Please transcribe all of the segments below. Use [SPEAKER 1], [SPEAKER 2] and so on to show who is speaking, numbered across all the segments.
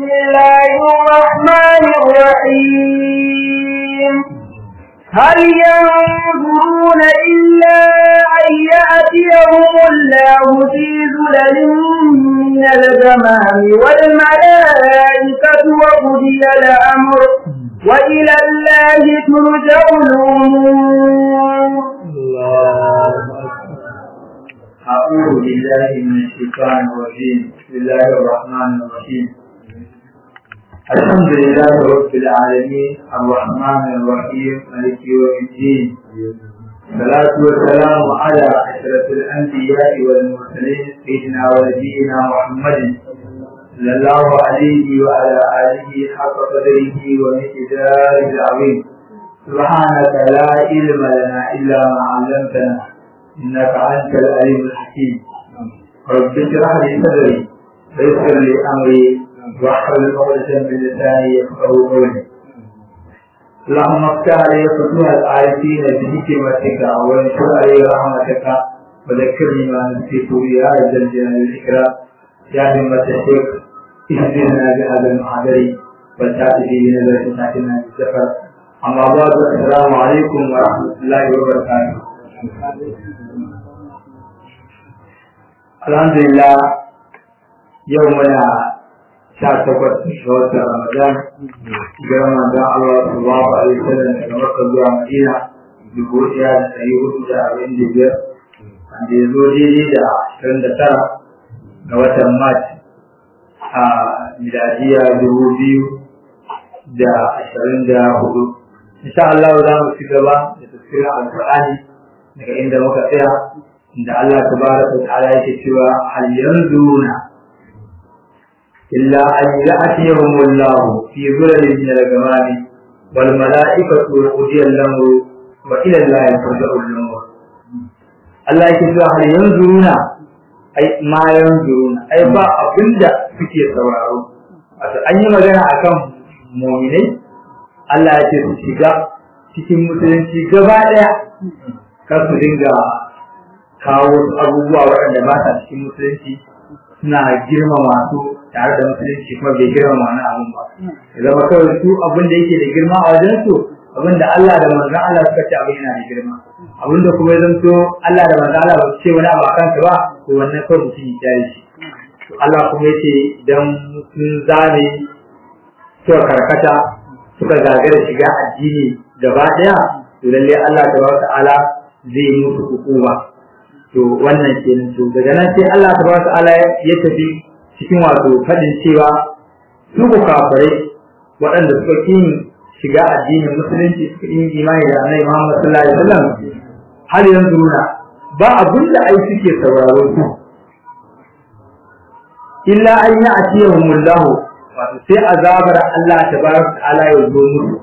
[SPEAKER 1] بسم الله الرحمن الرحيم هل ينظرون إلا أن يأتيهم الله في ذلل من الغمام والملائكة وقضي الأمر وإلى الله ترجع الأمور
[SPEAKER 2] الله أعوذ بالله من الشيطان الرجيم بسم الله الرحمن الرحيم الحمد لله رب العالمين الرحمن الرحيم مالك يوم الدين الصلاة والسلام على أشرف الأنبياء والمرسلين سيدنا ونبينا محمد صلى الله عليه وعلى آله حق قدره ومقداره العظيم سبحانك لا علم لنا إلا ما علمتنا إنك أنت العليم الحكيم رب اشرح لي صدري ويسر لي أمري واحلل عقدة من لساني يفقهوا قولي اللهم افتح لي فتوح العارفين بحكمتك وانشر علي رحمتك وذكرني ما نسيت يا ذا الجلال والإكرام يا همة الشيخ اهدنا بهذا المحاضر والتأتي بنظرة ساكنة بالسفر أما بعد السلام عليكم ورحمة الله وبركاته Alhamdulillah yau muna sha takwas ga watan Ramadan ga Ramadan Allah subhanahu wa ta'ala daga Makka zuwa Madina dubu ɗaya da ɗari hudu da arba'in da biyar wanda ya zo daidai da ashirin da tara ga watan Mart a miladiya dubu biyu da ashirin da hudu. Insha Allah za mu ci gaba da tafsirin Al-Qur'ani daga inda muka tsaya inda Allah tabaraka wa ta'ala yake cewa hal yanzuruna illa an ya'tiyahum Allah fi dhulalin min al-ghamam wal mala'ikatu qudiya al-amru wa ila Allah turja'u al-umur Allah yake cewa hal yanzuruna ai ma yanzuruna ai ba abinda suke sauraro wato an yi magana akan mu'minai Allah ya ce su shiga cikin musulunci gaba daya kar su dinga kawo wasu abubuwa waɗanda ba sa cikin musulunci suna girmama su tare da musulunci kuma bai girmama wani abun ba ya zama kawai su abin da yake da girma a wajen su abin da Allah da manzon Allah suka ce abin yana da girma abin da kuma ya zanto Allah da manzon Allah ba su ce wani abu a kansa ba to wannan kawai mutum ya kyale shi to Allah kuma ya ce idan sun zane suka karkata suka gagara shiga addini gaba ɗaya to lallai Allah tabaraka ta'ala zai yi musu hukuma to wannan kenan to daga nan sai Allah tabaraka ta'ala ya tafi cikin wato fadin cewa su ku kafirai waɗanda suka kin shiga addinin musulunci suka yi imani da Annabi Muhammad sallallahu alaihi wasallam har yanzu na ba abin da ai suke sauraro su illa an yi atiyahumullahu wato sai azabar Allah tabaraka ta'ala ya zo musu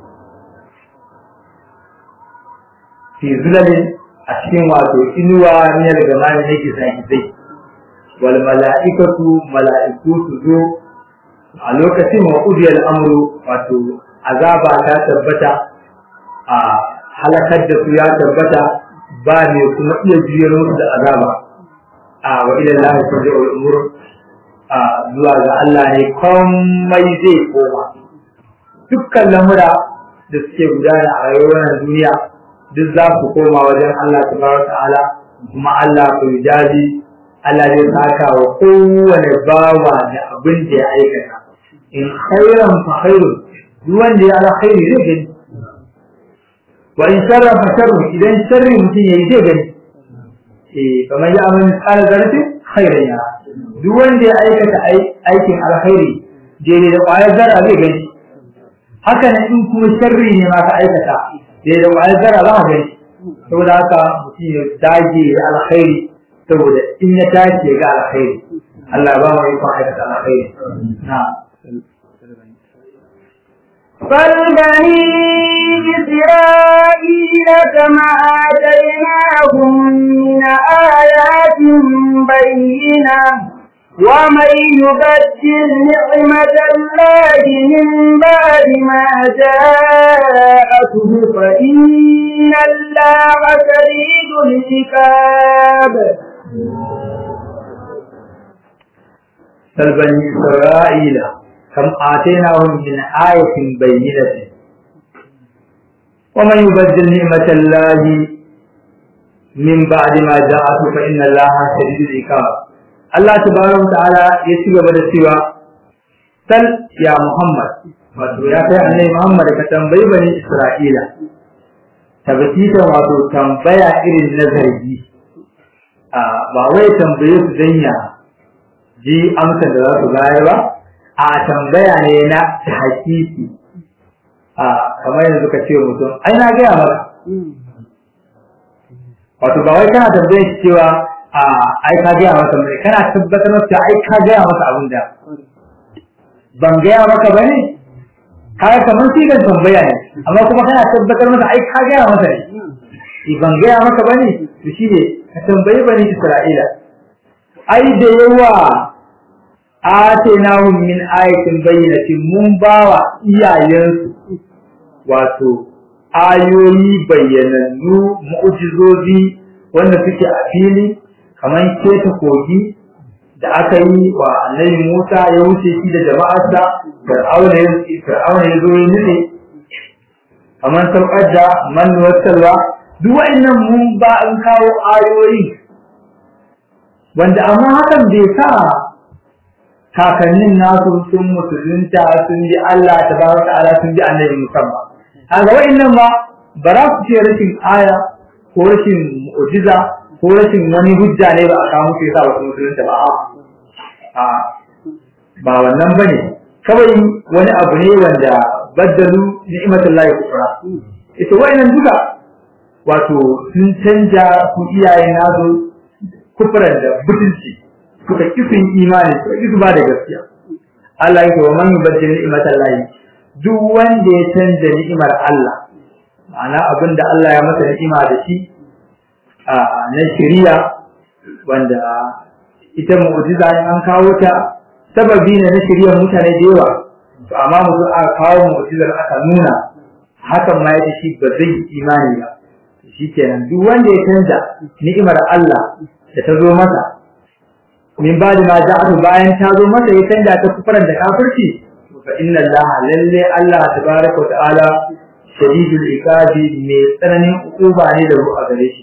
[SPEAKER 2] fi zulalin a cikin wato inuwa ne daga mani na gizagizai wal mala'ikatu mala'iku su zo a lokacin wa udiyal amru wato azaba ta tabbata a halakar da su ya tabbata ba ne kuma iya juyar musu da azaba a wa ila Allah turja'ul umur a zuwa ga Allah ne komai zai koma dukkan lamura da suke gudana a rayuwar duniya duk za ku koma wajen Allah tabaraka ta'ala kuma Allah ku jaji Allah zai saka wa kowane bawa da abin da ya aikata in khairan fa khairun duk wanda ya alkhairi zai gani wa in sharra fa sharrun idan sharri mutum yayi zai gani eh kamar ya amin kala zarfi khairan ya duk wanda ya aikata aikin alkhairi daidai da ƙwayar zara zai gani haka nan in kuma sharri ne ma ka aikata sai da wa'ai zara za a gani saboda haka mutum ya dage da alkhairi saboda in ya tashi ga alkhairi Allah ba mu ikon aikata alkhairi na
[SPEAKER 1] فالبني إسرائيل كما آتيناهم من آيات بينة ومن يبدل نعمة الله من بعد ما جاءته فإن الله شديد العقاب
[SPEAKER 2] بل بني إسرائيل kam atainahum min ayatin bayyinatin wa man yubaddil ni'matallahi min ba'di ma ja'atu fa inna allaha shadidul iqab Allah tabaraka ta'ala ya ci gaba da cewa sal ya Muhammad wato ya kai annabi Muhammad ka tambayi bani Isra'ila tabbata wato tambaya irin na zargi a ba wai tambaye su danya ji amsar da za su bayar ba a tambaya ne na hakiki a kamar yanzu ka ce mutum ai na gaya maka wato ba wai kana tambaye shi cewa a ai ka gaya masa mai kana tabbatar masa ai ka gaya masa abin da ban gaya maka bane kaga kamar shi kan tambaya ne amma kuma kana tabbatar masa ai ka gaya masa ne ban gaya maka bane to shi ne ka tambayi bani Isra'ila ai da yawa atainahum min ayatin bayyinatin mun bawa iyayensu wato ayoyi bayyanannu mu'jizozi wanda suke a fili kamar keta kogi da aka yi wa annabi Musa ya wuce shi da jama'arsa Fir'auna ya Fir'auna ya zo ya nufe kamar saukar da man wasalwa duk wa'annan mun ba an kawo ayoyi wanda amma hakan bai sa kakannin nasu sun musulunta sun bi Allah tabaraka ta'ala sun bi annabi musamman kaga wa'annan ba ba za su ce rashin aya ko rashin mu'jiza ko rashin wani hujja ne ba a kawo musu yasa wasu musulunta ba a ba wannan bane kawai wani abu ne wanda baddalu ni'matullahi kufra ita wa'annan duka wato sun canja su iyayen nasu kufran da butulci suka kisin imani suka kisu ba da gaskiya Allah yake wa man yubaddil ni'matallahi duk wanda ya canja ni'imar Allah ma'ana abin da Allah ya masa ni'ima da shi a na shari'a wanda ita mu'jiza in an kawo ta sababi ne na shari'ar mutane da yawa to amma mutum aka kawo mu'jizar aka nuna hakan ma yace shi ba zai imani ba shikenan duk wanda ya canja ni'imar Allah da ta zo masa min ba'di ma ja'atu bayan ta zo masa ya canja ta kufaran da kafirci fa inna Allah lalle Allah tabaraka wa ta'ala shadidul iqabi mai tsananin hukuma ne da ruwa gare shi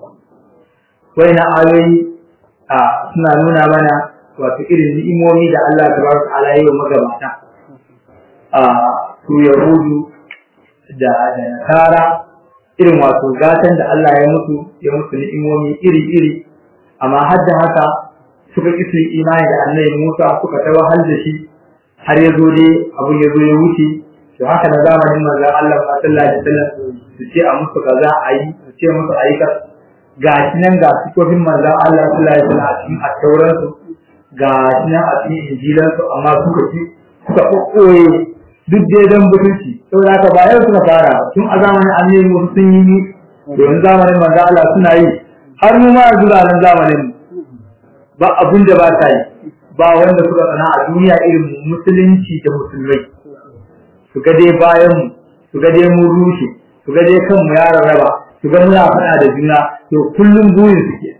[SPEAKER 2] na ayoyi a suna nuna mana wato irin ni'imomi da Allah tabaraka wa ta'ala ya yi magabata a su yahudu da da nasara irin wato gatan da Allah ya mutu ya mutu ni'imomi iri-iri amma har da haka suka ƙi su imani da annabi Musa suka ta wahal da shi har ya zo dai abin ya zo ya wuce to haka na zamanin manzon Allah sallallahu alaihi wasallam su ce a musu kaza a yi su ce musu a yi ka ga shi nan ga sifofin manzon Allah sallallahu alaihi wasallam a cikin attauran su ga shi nan a cikin injilan su amma suka ci suka kokkoye duk dai dan butulci saboda haka ba yau suka fara tun a zamanin annabi Musa sun yi domin zamanin manzon Allah suna yi har mu ma yanzu da nan zamanin ba abun da ba ta yi ba wanda suka tsana a duniya irin musulunci da musulmai su ga dai bayan mu su ga dai mun rushe su ga dai kanmu ya rarraba su ga muna faɗa da juna to kullum burin su ke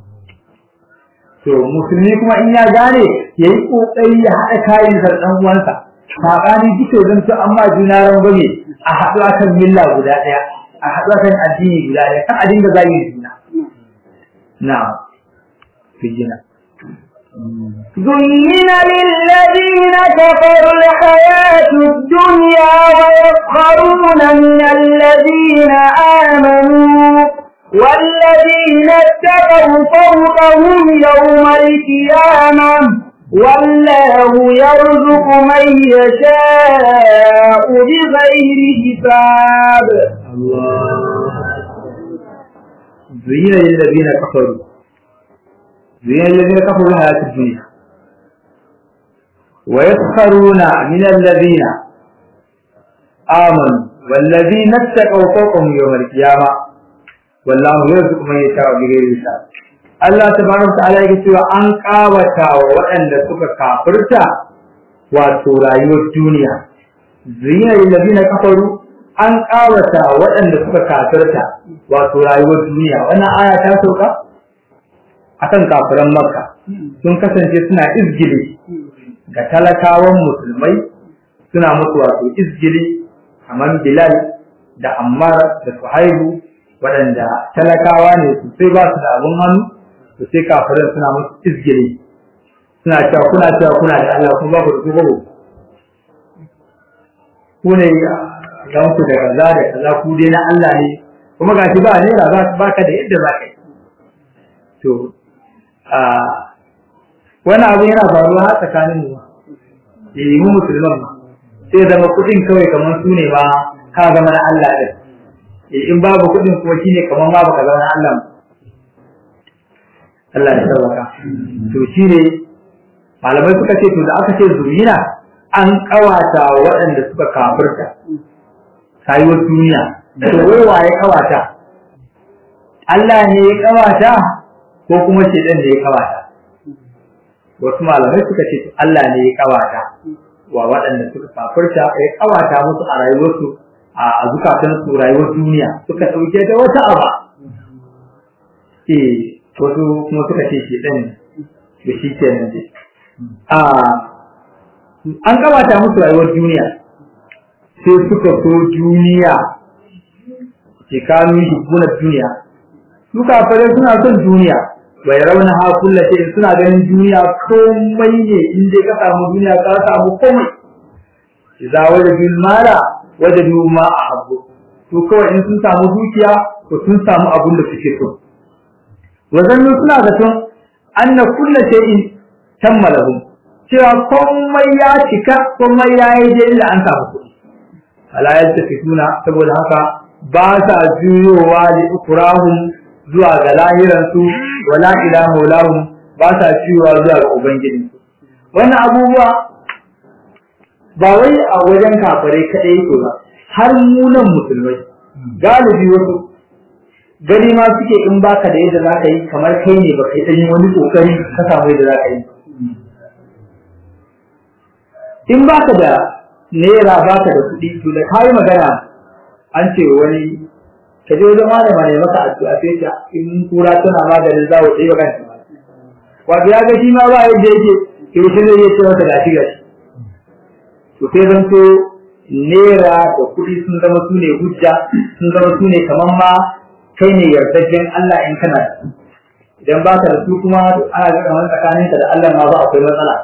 [SPEAKER 2] to musulmi kuma in ya gane ya yi ƙoƙari ya haɗa kayan sa ɗan uwansa saɓani duka zan to amma juna ran bane a haɗu akan milla guda ɗaya a haɗu akan addini guda ɗaya kan a dinga zagin juna na'am fijina
[SPEAKER 1] زين للذين كفروا الحياة الدنيا ويسخرون من الذين آمنوا والذين اتقوا فوقهم يوم القيامة والله يرزق من يشاء بغير حساب
[SPEAKER 2] الله زين للذين كفروا زين الذين كفروا الحياة الدنيا ويسخرون من الذين آمنوا والذين اتقوا فوقهم يوم القيامة والله يرزق من يشاء بغير حساب Allah tabaraka wa ta'ala yake cewa an kawata wa waɗanda suka kafirta wato rayuwar duniya zina lil ladina kafaru an kawata waɗanda suka kafirta wato rayuwar duniya wannan aya ta sauka akan kafiran makka sun kasance suna izgili ga talakawan musulmai suna musu wato izgili kamar Bilal da Ammar da Suhaibu waɗanda talakawa ne su sai ba su da abun hannu to sai kafirin suna musu izgili suna cewa kuna cewa kuna da Allah kuma ba ku da ku ku ne gan ku da kaza da kaza ku dai na Allah ne kuma gashi ba ne ba ka da yadda za ka yi to a wani abu yana faruwa har tsakanin mu eh mu musulman ma sai zama kudin kawai kamar su ne ba ka zama na Allah din eh in babu kudin kuma shine kamar ma baka zama na Allah Allah ya sauka to shine malamai suka ce to da aka ce zurina an kawata waɗanda suka kafirta rayuwar duniya to wai waye kawata Allah ne ya kawata ko kuma shedan ne ya kawata wasu malamai suka ce Allah ne ya kawata wa waɗanda suka kafirta ya kawata musu a rayuwarsu a zukatan su rayuwar duniya suka ɗauke da wata aba eh wasu kuma suka ce shedan da shi kenan dai a an kawata musu rayuwar duniya sai suka so duniya ke kanu shi duniya su kafirai suna son duniya bai rauna ha kullace suna ganin duniya komai ne in dai ka samu duniya ka samu komai idza wajadul mala wajadu ma ahabbu to kawai in sun samu dukiya to sun samu abun da suke so wazannu suna zaton anna kullu shay'in tammalahum cewa komai ya cika komai ya yi da inda an samu kuɗi ala yaltafituna saboda haka ba sa juyowa li ukurahum zuwa ga lahiransu wala ila maulahum ba sa ciwa zuwa ga ubangijinsu wannan abubuwa ba wai a wajen kafare kadai yake ba har mu nan musulmai galibi wasu gani ma suke in baka da yadda zaka yi kamar kai ne baka yi ɗanyi wani kokari ka samu yadda zaka yi in baka da naira baka da kuɗi to da kayi magana an ce wani ka je wajen malama ne maka addu'a sai ta in kura tana maganin zawo sai ba kanta wato ya ga shi ma ba yadda yake to shi zai yi ce masa gashi gashi to sai zan to nera da kuɗi sun zama su ne hujja sun zama su ne kamar ma kai ne yardajjen Allah in kana da su idan ba ka da su kuma ana ga kamar tsakaninka da Allah ma ba akwai matsala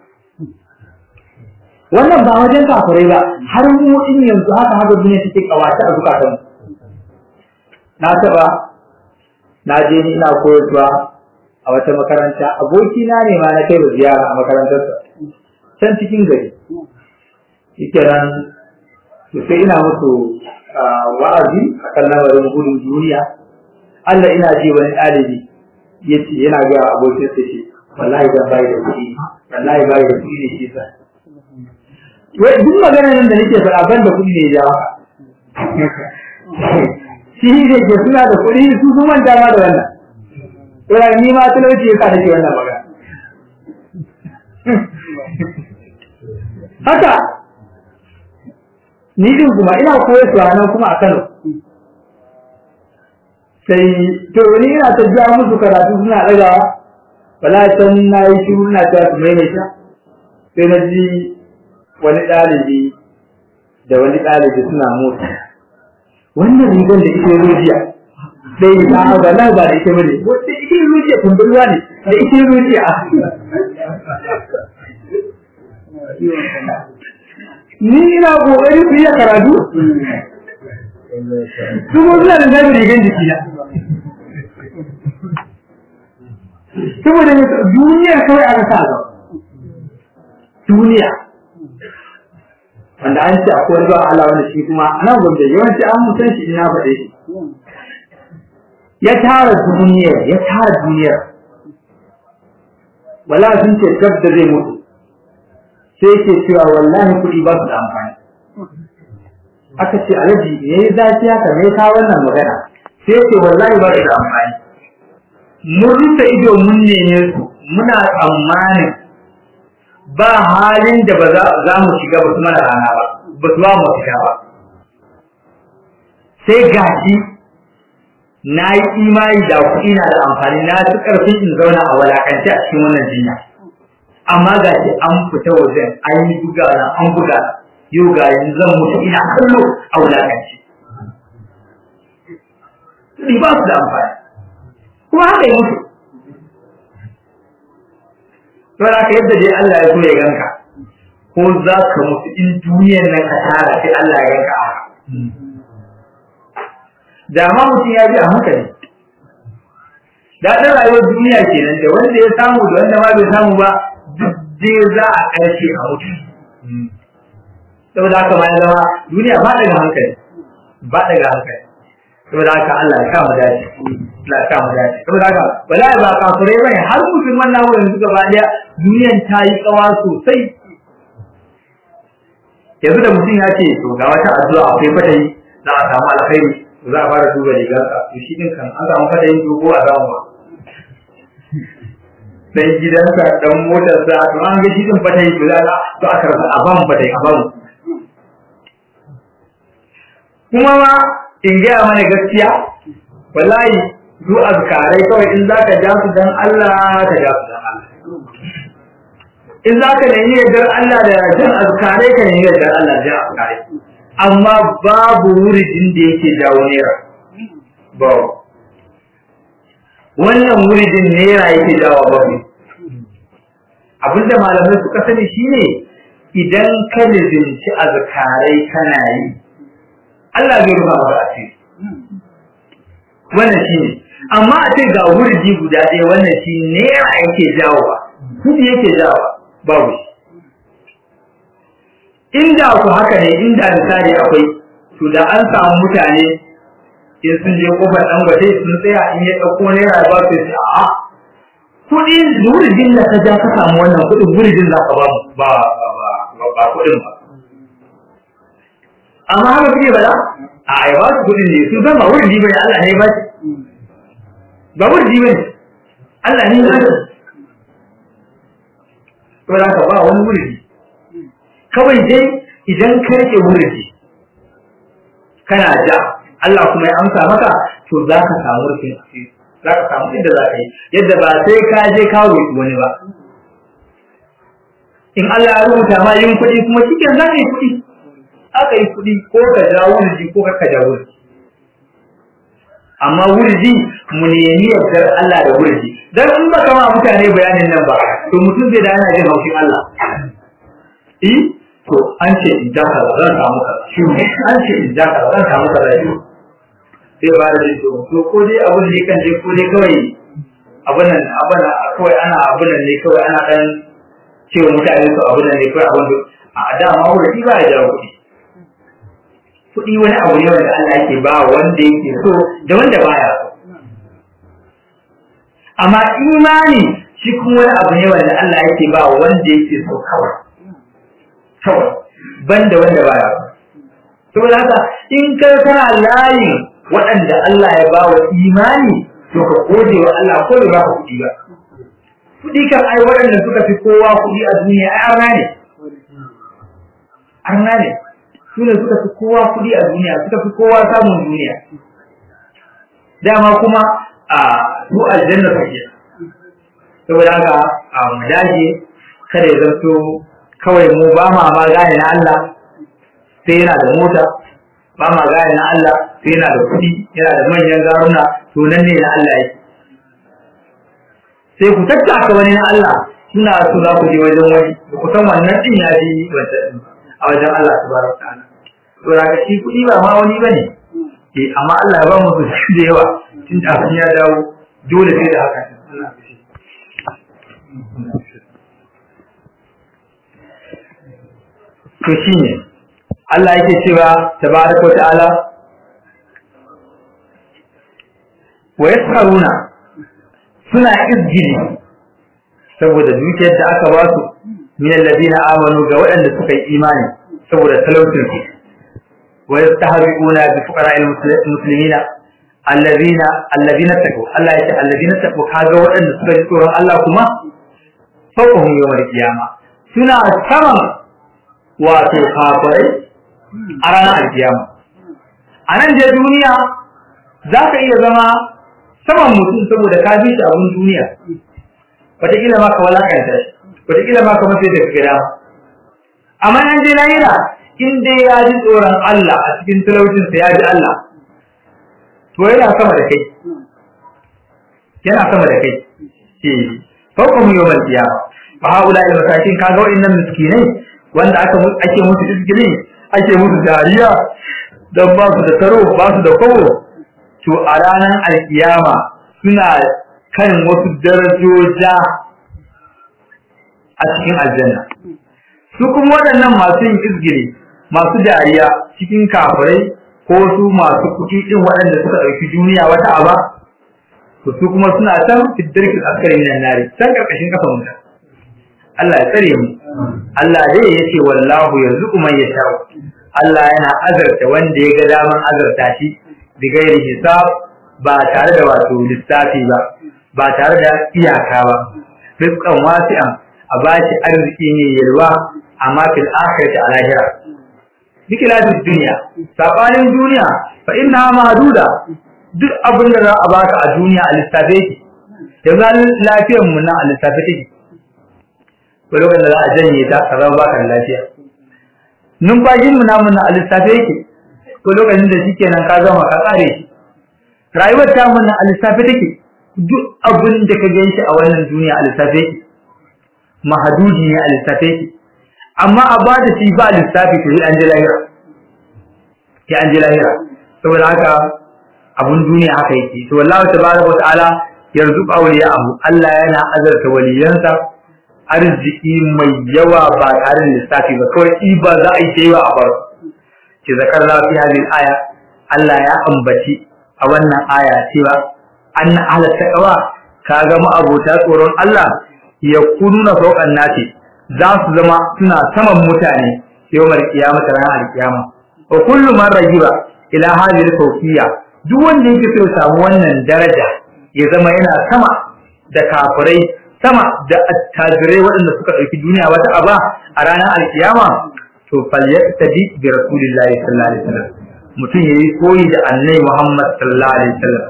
[SPEAKER 2] wannan ba wajen kafirai ba har mu in yanzu haka haka duniya take kawace a zukatan na taba na je ni ina koyarwa a wata makaranta aboki na ne ma na kai da ziyara a makarantarsa can cikin gari yake nan to sai ina musu wa'azi a kan lamarin gudun duniya Allah ina ji wani ɗalibi ya ce yana ga abokin sa shi wallahi ban bai da kuɗi wallahi bai da kuɗi ne shi sa wai duk magana nan da nake faɗa ban da kuɗi ne ya jawo shi ne ke suna da kuɗi su sun manta ma da wannan Ina ni ma talauci yasa nake wannan magana haka ni din kuma ina koyar su nan kuma a Kano sai to ni ina ta biya musu karatu suna ɗagawa wala can na yi shiru na ta su maimaita sai na ji wani ɗalibi da wani ɗalibi suna motsa wannan rigar da ita rujiya sai ta haɗa na ba da ita bane wanda ita rujiya kumburwa ne da ita rujiya ni ina kokari su iya karatu su ko suna da zaɓi rigar jiki na saboda duniya kawai aka sa ga duniya wanda an ce akwai wani ba Allah wanda shi kuma a nan gwamnati yawanci an mutan shi ina faɗe shi ya tara duniya ya tara duniya wala sun ce gab da zai mutu sai yake cewa wallahi kuɗi ba su da amfani aka ce alaji me ya zafi haka me ka wannan magana sai yake wallahi ba su da amfani mun rufe ido mun neme su muna tsammanin ba halin da ba za mu shiga ba su mana rana ba ba su ba mu shiga ba sai gashi na yi imani da kuɗi na da amfani na ci ƙarfin in zauna a walakance a cikin wannan jinya amma ga shi an fita wajen an yi buga na an buga yau ga yanzu zan mutu ina kallo a wulakanci kuɗi ba su da amfani kuma haka yi mutu don haka yadda dai Allah ya so ya ganka ko za ka mutu in duniyar nan ka tara sai Allah ya ganka haka da ma mutum ya ji a hankali daɗin rayuwar duniya kenan da wanda ya samu da wanda ma bai samu ba duk dai za a ƙarshe a mutu saboda haka ma ya zama duniya ba daga hankali ba daga hankali saboda haka Allah ya kama dace Allah ya kama dace saboda haka bala ba kafirai bane har musulman namu yanzu gaba daya duniyan ta yi tsawa sosai yanzu da mutum ya ce to ga wata addu'a akwai fatayi za a samu alkhairi to za a fara duba rigarka to shi din kan an samu fatayin to ko a samu ba sai gidansa dan motarsa to an ga shi din fatayi to za to aka rasa a bamu fatayi a bamu kuma ma in gaya mana gaskiya wallahi duk azkarai kawai in zaka ja su dan Allah ka ja su dan Allah in zaka nemi yardar Allah da jan azkarai ka nemi yardar Allah da azkarai amma babu wuridin da yake jawo naira ba wannan wuridin naira yake jawo babu abinda malamai suka sani shine idan ka lizinci azkarai kana yi Allah zai rufa maka asiri wannan shi ne amma a ce ga wurji guda ɗaya wannan shi naira yake jawowa kudi yake jawowa babu shi inda ku haka ne inda misali akwai to da an samu mutane in sun je kofar ɗan gwate sun tsaya in ya ɗauko naira ba su ce a'a kuɗi wurjin da ka ja ka samu wannan kuɗin wurjin za ka ba ba ba kuɗin ba amma haka kuke bada a ai ba su kudin ne su zama wurin ji bane Allah ne ba shi ba wurin ji bane Allah ne ba shi to da ka ba wani wurin kawai dai idan ka rike wurin ji kana ja Allah kuma ya amsa maka to za ka samu rufin asiri za ka samu inda za ka yi yadda ba sai ka je ka roƙi wani ba in Allah ya rubuta ma yin kuɗi kuma cikin za ka yi kuɗi aka yi kuɗi ko ka ja wurji ko ka ja wurji amma wurji mu nemi yardar Allah da wurji dan in baka ma mutane bayanin nan ba to mutum zai dana jin haushin Allah eh to an ce in ja kaza zan samu kaza shi ne an ce in ja kaza zan samu kaza shi sai ba da to to ko dai abun ne kan je ko dai kawai abun nan abun kawai ana abun nan ne kawai ana dan cewa mutane su abun nan ne kawai abun a dama wurji ba ya jawo kuɗi kuɗi wani abu ne wanda Allah yake ba wanda yake so da wanda baya so. Amma imani shi kuma wani abu ne wanda Allah yake ba wanda yake so kawai. Kawai, banda wanda baya so. Saboda haka in ka kana layin waɗanda Allah ya ba wa imani to ka gode wa Allah ko da ba ka kuɗi ba. Kuɗi kan ai waɗanda suka fi kowa kuɗi a duniya ai arna ne. Arna ne. su ne suka fi kowa kuɗi a duniya suka fi kowa samun duniya dama kuma a su aljanna suke saboda haka a mu dage kada ya zanto kawai mu ba ma ma gane na Allah sai yana da mota ba ma gane na Allah sai yana da kuɗi yana da manyan garuna to nan ne na Allah yake sai ku tattaka wani na Allah suna so za ku je wajen wani ba ku san wannan din ya ji wancan a wajen Allah subhanahu wa ta'ala to daga shi kuɗi ba ma wani bane eh amma Allah ya ba mu su da yawa tun da ya dawo dole sai da haka to shine Allah yake cewa tabaraka ta'ala wa yaskaruna suna izgili saboda dukiyar da aka ba su min alladina amanu ga waɗanda suka yi imani saboda talaucin su wa yastahriquna bi fuqara'il muslimina alladina alladina taqu Allah ya ce alladina taqu kaga waɗanda suka ji tsoron Allah kuma fawqahum yawmal qiyama suna saman wato kafirai a ranar alkiyama a nan je duniya za ka iya zama saman mutum saboda ka bi shi abin duniya wataƙila ma ka walakanta shi wataƙila ma kamar sai da ka gida amma an je lahira in dai ya ji tsoron Allah a cikin talaucinsa ya ji Allah to yana sama da kai yana sama da kai eh fawqa mu yawmal qiyamah fa haula al masakin kaga wa'annan miskinai wanda aka ake musu izgili ake musu dariya dan ba su da taro ba su da kowo to a ranar alkiyama suna kan wasu darajoja a cikin aljanna su kuma waɗannan masu yin izgili masu dariya cikin kafirai ko su masu kuɗi ɗin waɗanda suka ɗauki duniya wata aba to su kuma suna can fiddarkin askari minan nari can karkashin kafa mutum Allah ya tsare mu Allah dai ya ce wallahu yarzuqu man yasha Allah yana azarta wanda ya ga daman azarta shi bi gairi hisab ba tare da wato lissafi ba ba tare da iyaka ba rizqan wasi'an a bashi arziki ne yalwa amma fil akhirati a lahira bikilatu dunya sabanin duniya fa inna mahduda duk abin da za a baka a duniya a lissafe ki yanzu lafiyar mu na a lissafe take ko lokacin da za a janye ta ka zama baka da lafiya numfashin mu namu na a lissafe yake ko lokacin da shikenan ka zama ka kare shi rayuwar ta mu na a lissafe take duk abin da ka gan shi a wannan duniya a lissafe yake mahadudi ne a lissafe yake amma a ba da shi ba lissafi to an je lahira sai an je lahira saboda haka abun duniya haka yake to wallahi tabaraka wa ta'ala yarzuqu awliya'ahu Allah yana azarta waliyansa arziki mai yawa ba tare da lissafi ba kawai iba za a yi ta yawa a bar ki zakar fi hadhihi aya Allah ya ambaci a wannan aya cewa anna ahla taqwa kaga mu abota tsoron Allah ya kununa fawqan nasi za su zama suna saman mutane yawmal qiyamah ranar alqiyama wa kullu man rajiba ila hadhihi al duk wanda yake so ya samu wannan daraja ya zama yana sama da kafirai sama da attajirai waɗanda suka ɗauki duniya wata aba a ranar alkiyama to falyattabi bi rasulillahi sallallahu alaihi wasallam mutum yayi koyi da annabi Muhammad sallallahu alaihi wasallam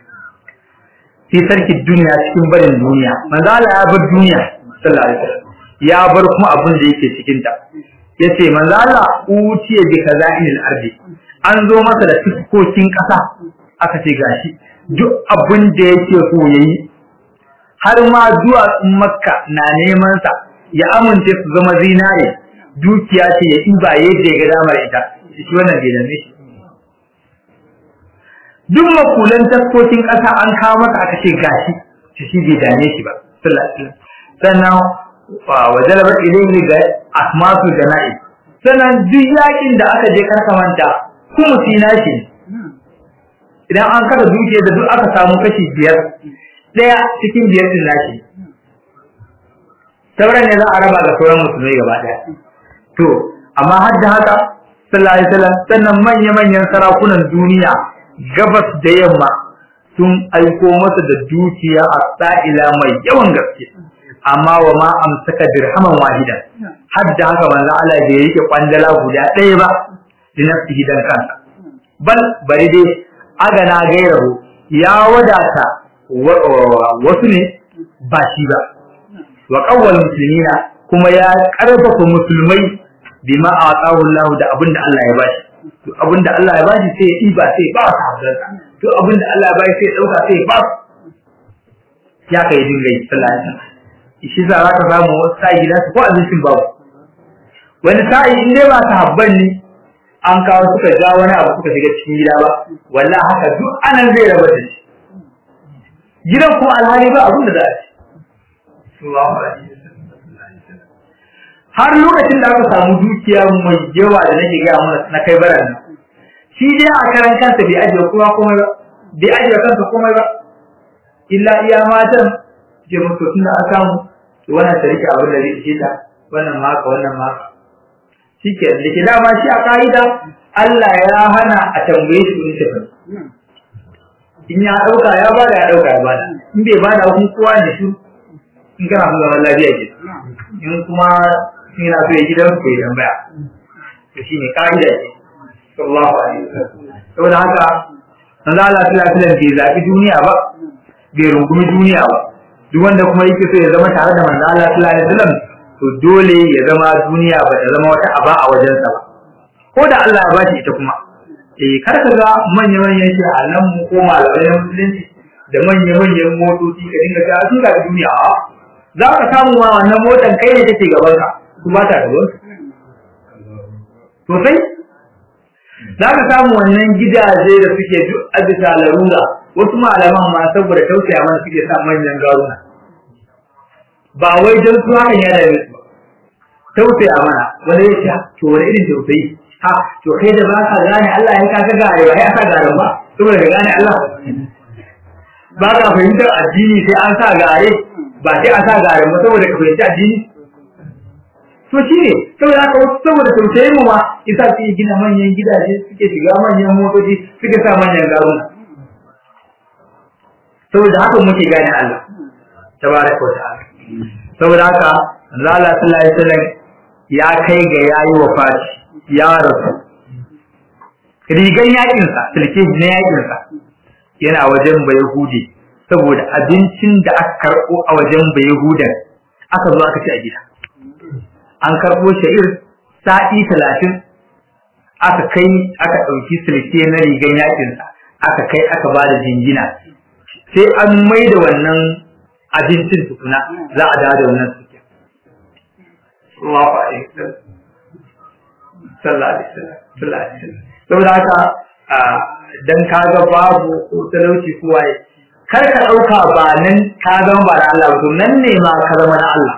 [SPEAKER 2] fi sarki duniya cikin barin duniya manzo Allah ya bar duniya sallallahu alaihi wasallam ya bar kuma abin da yake cikin ta yace manzo Allah utiye bi kaza'il ardi an zo masa da fuskokin ƙasa aka ce gashi duk abin da yake so yayi har ma duwatsun makka na neman sa ya amince su zama zinare dukiya ce ya ɗiba yadda ya ga damar ita shi wannan bai dame shi duk makulan taskokin ƙasa an kawo masa aka ce gashi shi shi bai dame shi ba sannan wa jalabar ilayhi ga asmasu jana'i sannan duk yakin da aka je karka manta kuma sina shi idan an kada dukiya da duk aka samu kashi biyar ɗaya cikin biyar din nashi sauran ne za a raba ga sauran musulmai gaba ɗaya to amma har da haka sallallahu alaihi wasallam sannan manya manyan sarakunan duniya gabas da yamma sun aiko masa da dukiya a sa'ila mai yawan gaske amma wa ma amsaka dirhaman wahida har da haka manzo Allah bai rike kwandala guda ɗaya ba da nafsihi dan kansa bal bari dai agana gairahu ya wadata wasu ne ba shi ba wa qawwal muslimina kuma ya karfafa musulmai bima atahu Allah da abinda Allah ya bashi to abinda Allah ya bashi sai ya ba sai ba sahabban to abinda Allah ya bashi sai dauka sai ba ya kai dinga sallallahu alaihi wasallam shi za ka samu wasu sa'i da ko abincin babu wani sa'i in dai ba sahabban ne an kawo suka ja wani abu suka shiga cikin gida ba wallahi haka duk anan zai raba da shi gidan kuma alhali ba abin da za a ci har lokacin da aka samu dukiya mai yawa da nake gaya mana na kai baran nan shi dai a karan kansa bai ajiye kuma komai ba bai ajiye kansa komai ba illa iya matan ke mutu tun da aka samu to wannan ta rike abin da zai ishe ta wannan ma haka wannan ma haka shike da ke dama shi a ka'ida Allah ya hana a tambaye shi kudin tafi in ya dauka ya bada ya dauka ya bada in bai bada kun kowa da shi in kana son zaman lafiya ke in kuma in yana so ya gidan ku ya tambaya to shine ka'ida ce sallallahu alaihi wasallam saboda haka manzo Allah sallallahu alaihi wasallam bai zabi duniya ba bai rungumi duniya ba duk wanda kuma yake so ya zama tare da manzo Allah sallallahu alaihi wasallam to dole ya zama duniya ba ta zama wata aba a wajensa ba ko da Allah ya bashi ita kuma eh kar ka ga manya manyan shi a nan mu ko malamai na musulunci da manya manyan motoci ka dinga ta su ga duniya za ka samu ma wannan motan kai ne take gaban ka su ba ta gaban to sai za ka samu wannan gidaje da suke duk a bisa larura wasu malaman ma saboda tausaya mana suke sa manyan garuna ba wai don su hakan ya da su tausaya mana wani ya ce to wani irin tausayi ha to kai da ba ka gane Allah ya kaka gare ba ya sa garen ba saboda ka gane Allah ba ka fahimtar addini sai an sa gare ba sai an sa garen ba saboda ka fahimci addini to shi ne saboda haka wasu saboda tausayin mu ma isa su yi gina manyan gidaje suke shiga manyan motoci suke sa manyan garuna saboda haka muke gane Allah tabaraka wa ta'ala saboda haka Allah sallallahu alaihi wasallam ya kai ga yayi wafati ya rasu rigan yakin sa silke na yakin sa yana wajen bayahudi saboda abincin da aka karbo a wajen bayahudan aka zo aka ci a gida an karbo sha'ir sa'i talatin aka kai aka ɗauki silke na rigan yakin sa aka kai aka ba da jingina sai an mai da wannan abincin tukuna za a dawo da wannan suke. Allahu alaihi wasallam. Sallallahu alaihi wasallam. Sallallahu alaihi wasallam. Saboda haka dan kaga babu ko talauci ko waye kar ka dauka ba nan ka zama ba da Allah ba to nan ne ma ka zama na Allah.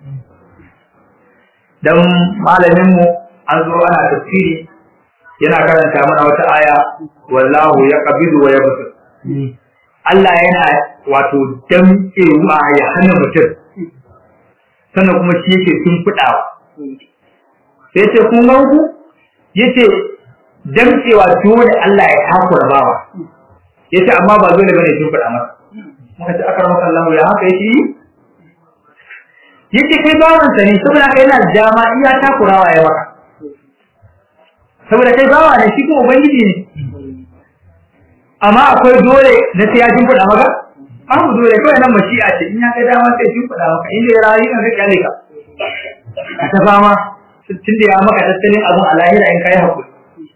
[SPEAKER 2] Dan malamin mu an zo ana tafsiri yana karanta mana wata aya wallahu yaqbidu wa yabsut. Allah yana wato damƙewa ya hana mutum sannan kuma shi yake sun fudawa sai ce kun ga ku yace damƙewa dole Allah ya takura bawa yace amma ba dole bane sun fuda masa muka ce akar maka Allah ya haka yake yace kai bawan sa ne saboda kai yana dama iya takurawa ya maka saboda kai bawa ne shi kuma ubangiji ne amma akwai dole na sai ya jin fuda maka babu dole kawai nan mashi'a ce in ya kai dama sai jin fuda maka inda ya rayu kan kai ka ka ta fama tun da ya maka tattalin abun a lahira in kai hakuri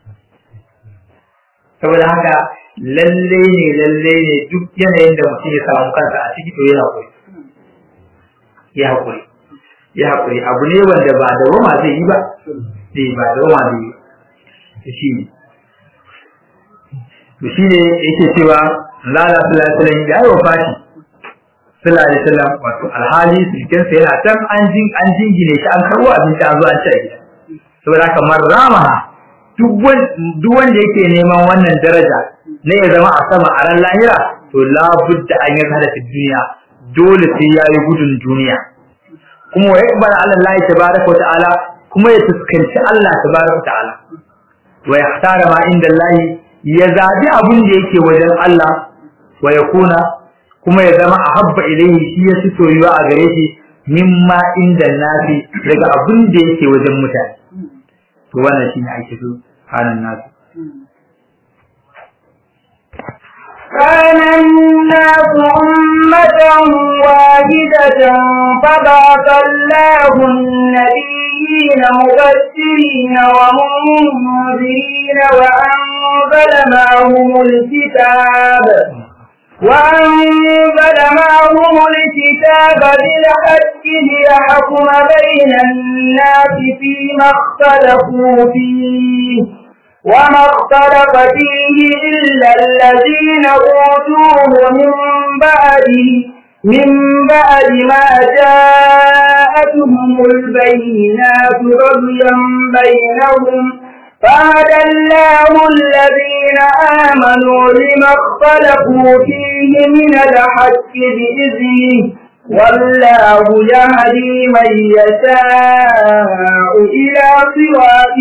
[SPEAKER 2] saboda haka lalle ne lalle ne duk yanayin da mutum ya samu kansa a ciki to ya hakuri ya hakuri ya hakuri abu ne wanda ba da roma zai yi ba sai ba da roma zai yi ba shi ne to shi ne yake cewa lala sallallahu alaihi ya yi wafati sallallahu alaihi wasallam wato alhali sulken sa yana can an jin an jingine shi an karbo abinci an zo an ci a gida saboda kamar ramaha duk wanda yake neman wannan daraja ne ya zama a sama a ran lahira to labudda an yi hada duniya dole sai ya yi gudun duniya kuma wa yakbar ala Allah tabaraka wa ta'ala kuma ya fuskanci Allah tabaraka wa ta'ala wa yahtara ma inda Allah ya zabi abin da yake wajen Allah wa yakuna kuma ya zama ahabba ilayhi shi ya fi soyuwa a gare shi mimma inda nasi daga abin da yake wajen mutane to wannan shine ake so hanan nasu
[SPEAKER 1] كان الناس أمة واحدة فبعث الله النبيين مبشرين ومنذرين وأنزل معهم الكتاب وأنزل معهم الكتاب بالحق ليحكم بين الناس فيما اختلفوا فيه وما اختلف فيه إلا الذين أوتوه من بعد من بعد ما جاءتهم البينات بغيا بينهم فهدى الله الذين آمنوا لما اختلفوا فيه من الحق بإذنه والله يهدي من يشاء إلى صراط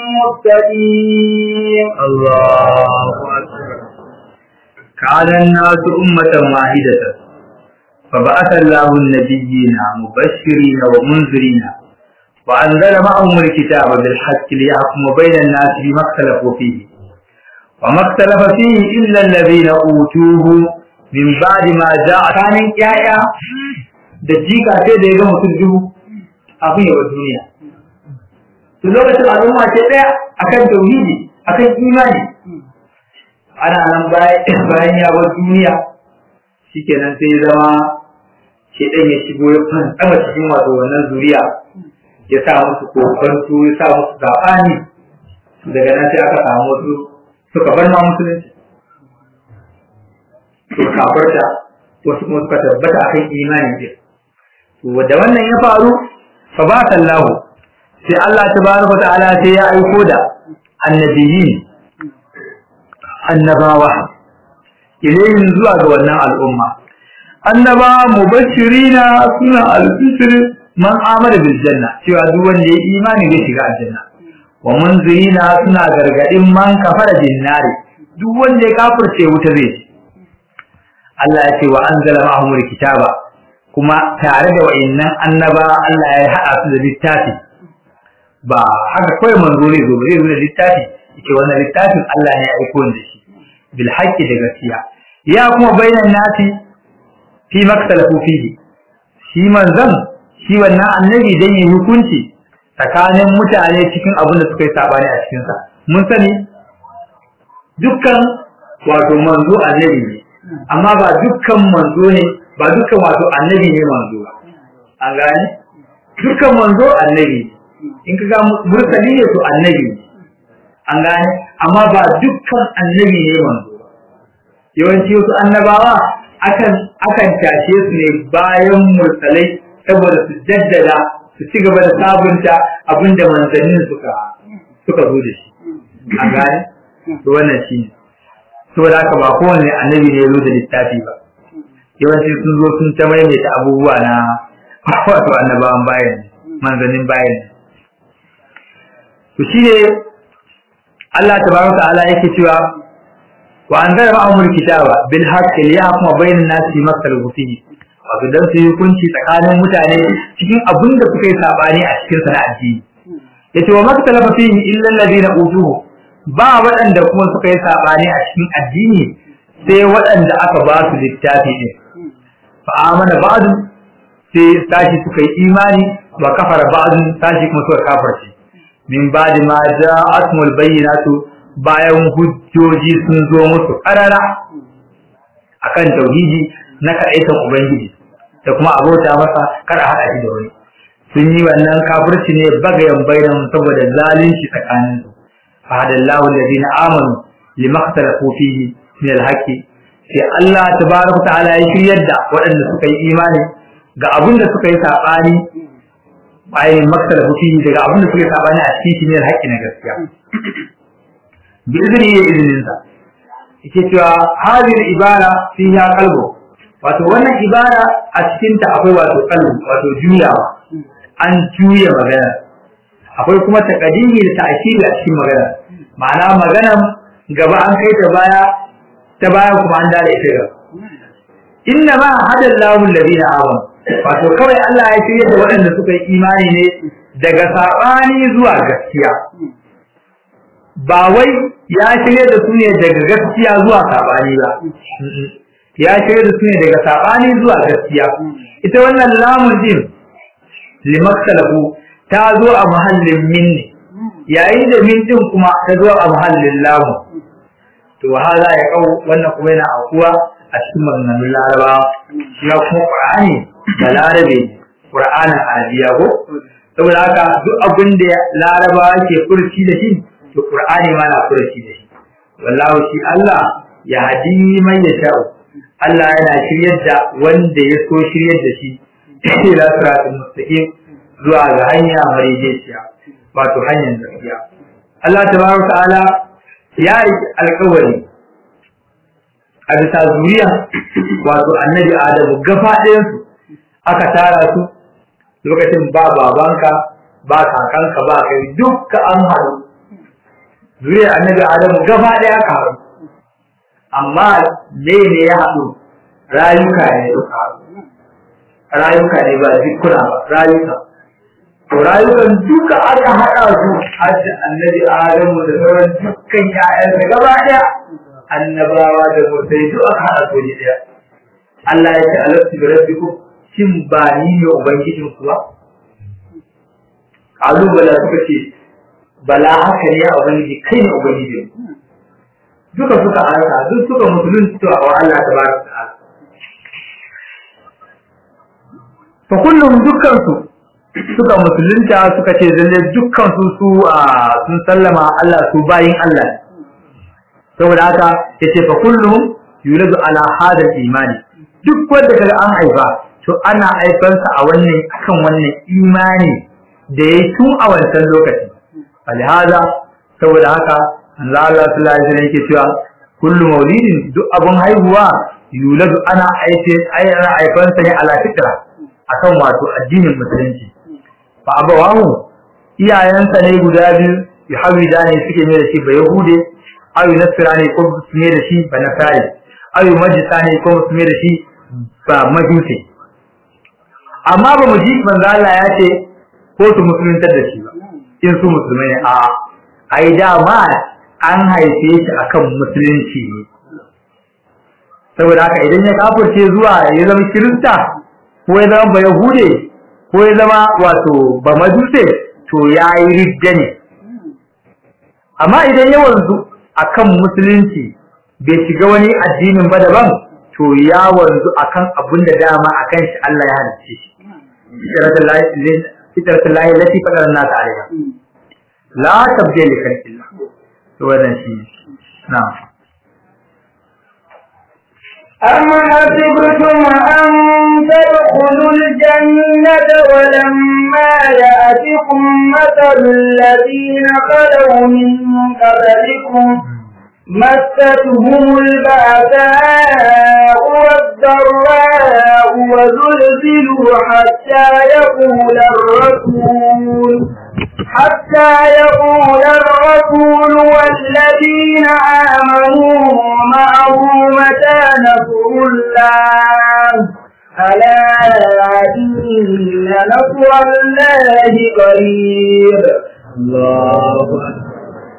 [SPEAKER 1] مستقيم
[SPEAKER 2] الله أكبر كان الناس أمة واحدة فبعث الله النبيين مبشرين ومنذرين وأنزل معهم الكتاب بالحق ليحكم بين الناس بما اختلفوا فيه وما اختلف فيه إلا الذين أوتوه min ba'di ma ja'a kanin yaya da jika sai da ya ga mutum dubu abin yawa duniya to lokacin al'umma ce daya akan tauhidi akan imani ana nan bayan ya bar duniya shikenan sai zama shedan ya shigo ya fantsama cikin wato wannan zuriya ya sa musu kokonto ya sa musu zabani daga nan sai aka samu wasu suka bar ma musulunci suka kafarta wasu kuma suka tabbata akan imani din to da wannan ya faru fa ba sallahu sai Allah tabaraka ta'ala sai ya aiko da annabiyin annabawa ilayhin zuwa ga wannan al'umma annaba mubashirina suna al-bisr man amara bil janna cewa duk wanda ya imani zai shiga aljanna wa munzirina suna gargadin man kafara bin nari duk wanda ya kafirce wuta zai ci Allah ya ce wa anzala ma'ahumul kitaba kuma tare da wa'annan annaba Allah ya haɗa su da littafi ba haka kawai manzo ne zo zai zo da littafi yake wannan littafin Allah ne ya aiko da shi bil haqqi da gaskiya ya kuma bainan nasi fi maktalafu fihi shi manzon shi wannan annabi dan yi hukunci tsakanin mutane cikin abin da suka yi sabani a cikin sa mun sani dukkan wato manzo annabi ne amma ba dukkan manzo ne ba dukkan wato annabi ne manzo ba an gane dukkan manzo annabi in ka ga mursali ne to annabi an gane amma ba dukkan annabi ne manzo ba yawanci wasu annabawa akan akan tashe su ne bayan mursalai saboda su jaddada su ci gaba da sabunta abinda manzannin suka suka zo da shi an gane to wannan shi ne saboda haka ba kowane annabi ne ya zo da littafi ba yawanci sun zo sun ta maimaita abubuwa na wato annabawan bayan manzannin bayan to shi ne Allah tabaraka ta'ala yake cewa wa anzala ma'amul kitaba bil haqqi liyahkuma bainan nasi fi maktalafu fihi wato dan su yi hukunci tsakanin mutane cikin abin da suka yi sabani a cikin sana addini yace wa maktalafa fihi illa alladhina utuhu ba waɗanda kuma suka yi sabani a cikin addini sai waɗanda aka ba su littafi din fa amana ba'du sai tashi suka yi imani wa kafara ba'du tashi kuma suka kafarce min ba'di ma ja'atmul bayyinatu bayan hujjoji sun zo musu karara akan tauhidi na kaɗaitan ubangiji da kuma abota masa kada haɗa shi da wani sun yi wannan kafirci ne bagayen bainan saboda zalunci tsakanin su fa hadallahu alladhina amanu limaktalafu fihi min alhaqi sai Allah tabaraka ta'ala ya shiryar da waɗanda suka yi imani ga abin da suka yi sabani bayan maktalafu fihi daga abin da suka yi sabani a cikin shi ne alhaqi na gaskiya bi izini ya izinin sa yake cewa hadhihi ibara fiha qalbu wato wannan ibara a cikin ta akwai wato qalbu wato juyawa an juya magana akwai kuma taqdimi da ta'khiri a cikin magana ma'ana magana gaba an kai ta baya ta baya kuma an dare ita gaba inna ma hadallahu alladhina amanu wato kawai Allah ya shirye da waɗanda suka yi imani ne daga sabani zuwa gaskiya ba wai ya shirye da su ne daga gaskiya zuwa sabani ba ya shirye da su ne daga sabani zuwa gaskiya ita wannan lamun din limaktalafu ta zo a mahallin min ne yayin da min din kuma ta zo a mahallin lamun to hala ya kau wannan kuma yana aukuwa a cikin maganganun laraba shi ya kuma qur'ani da larabe qur'anin arabiya ko saboda haka duk abin da laraba ke furci da shi to qur'ani ma na furci da shi wallahu shi Allah ya hadi man yasha'u Allah yana shiryar da wanda ya so shiryar da shi ila siratul mustaqim zuwa ga hanya marijiya wato hanyar gaskiya Allah tabaraka ta'ala ya yi alƙawari a bisa zuriya wato annabi Adamu gaba ɗayan su aka tara su lokacin ba babanka ba kakanka ba kai dukka an haɗu zuriya annabi Adamu gaba ɗaya aka haɗu amma ne ne ya haɗu rayuka ne suka haɗu rayuka ne ba zikuna ba rayuka to rayukan duka aka haɗa su har da annabi adamu da sauran dukkan ƴaƴansa gaba ɗaya annabawa da mutai duk aka haɗa su ne ɗaya Allah ya ce alastu bi rabbikum shin ba ni ne ubangijin ku ba kalu bala suka ce bala haka ne ya ubangiji kai ne ubangijin duka suka arka duk suka musulunci wa Allah tabaraka ta'ala fa kullum dukkan su suka musulunta suka ce lalle dukkan su su sun sallama Allah su bayin Allah saboda haka yace fa kullum yuladu ala hada imani duk wanda kaga an haifa to ana haifansa a wannan akan wannan imani da yayi tun a wancan lokaci alhada saboda haka Allah sallallahu alaihi wasallam yake cewa kullu maulidin duk abun haihuwa yuladu ana aife ana haifansa ne ala fitra akan wato addinin musulunci fa abawahu iyayensa ne guda biyu yuhawida ne suke ne da shi ba yahude ayu nasira ne ko su ne da shi ba nasari ayu majisa ne ko su ne da shi ba majusi amma ba mu ji manzo Allah ya ce ko su musuluntar da shi ba in su musulmai ne a ai dama an haife shi akan musulunci ne saboda haka idan ya kafirce zuwa ya zama kirista ko ya zama ba yahude ko ya zama wato ba majuse to ya yi ridda ne amma idan ya wanzu akan musulunci bai shiga wani addinin ba daban to ya wanzu akan abin da dama akan shi Allah ya halicce shi fitratul lahi lati fadar nas alaiha la tabdila li khalqillah to wannan shi na'am
[SPEAKER 1] أم حسبتم أن تدخلوا الجنة ولما يأتكم مثل الذين خلوا من قبلكم مستهم البأساء والضراء وزلزلوا حتى يقول الرسول حتى يقول الرسول والذين آمنوا معه متى نصر الله ألا إن نصر الله قريب
[SPEAKER 2] الله أكبر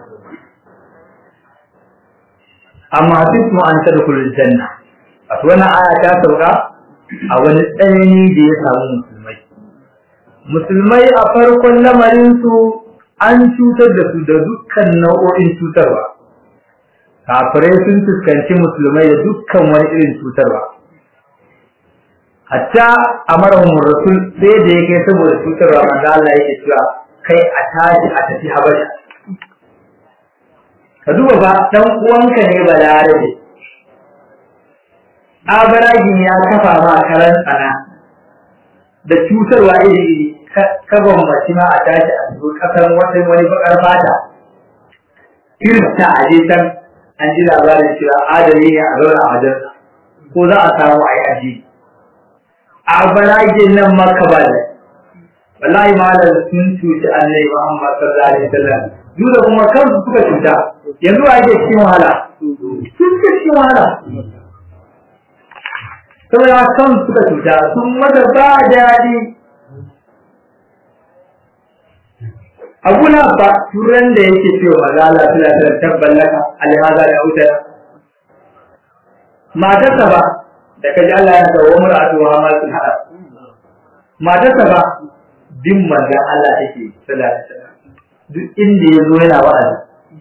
[SPEAKER 2] amma duk an tadkhulul janna wato wannan aya ta sauka a wani tsanani da ya samu musulmai musulmai a farkon lamarin su an cutar da su da dukkan nau'o'in cutarwa kafirai sun fuskanci musulmai da dukkan wani irin cutarwa hatta amarahum rasul sai da yake saboda cutarwa manzo Allah yake cewa kai a tashi a tafi habasha ka duba ba dan uwanka ne balarabe abaragin ya kafa ma karan tsana da cutarwa iri iri ka bambaci ma a tashi a zo kasar wata wani bakar fata kirista a je can an ji labarin cewa adali ne a zauna a wajen ko za a samu a yi aji abaragin nan maka ba da wallahi malam sun cuci annabi Muhammad sallallahu alaihi wasallam duk da kuma kansu suka cuta yanzu a yake cikin wahala sun suka cikin wahala saboda kan suka cuta sun mata ba daɗi abu na ba turan da yake cewa maza Allah suna da tabban laka alhaza da wutar matarsa ba da kaji Allah ya ga wamar atuwa ma sun hada matarsa ba bin manzan Allah take sallallahu alaihi wasallam duk inda ya zo yana wa'azi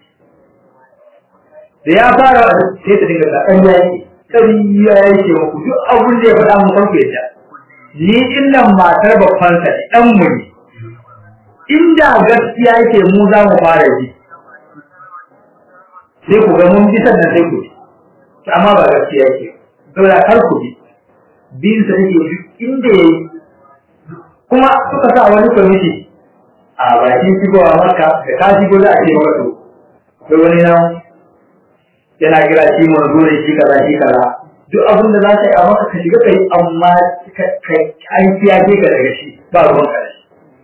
[SPEAKER 2] da ya fara wa'azi sai ta dinga ta ɗan yaki ƙariya yake muku duk abin da ya faɗa mu farko ya ni innan matar babban sa ne ɗan mu ne inda gaskiya yake mu za mu fara ji sai ku ga mun bi sannan sai ku ji amma ba gaskiya yake saboda kar ku bi bin sa yake duk inda yayi kuma suka sa wani kwamiti a bakin shigowa maka da ka shigo za a ce maka to akwai wani nan yana kira shi manzo ne shi kaza shi kaza duk abin da za ka yi a maka ka shiga kai amma an kiyaye ka daga shi ba ruwan ka da shi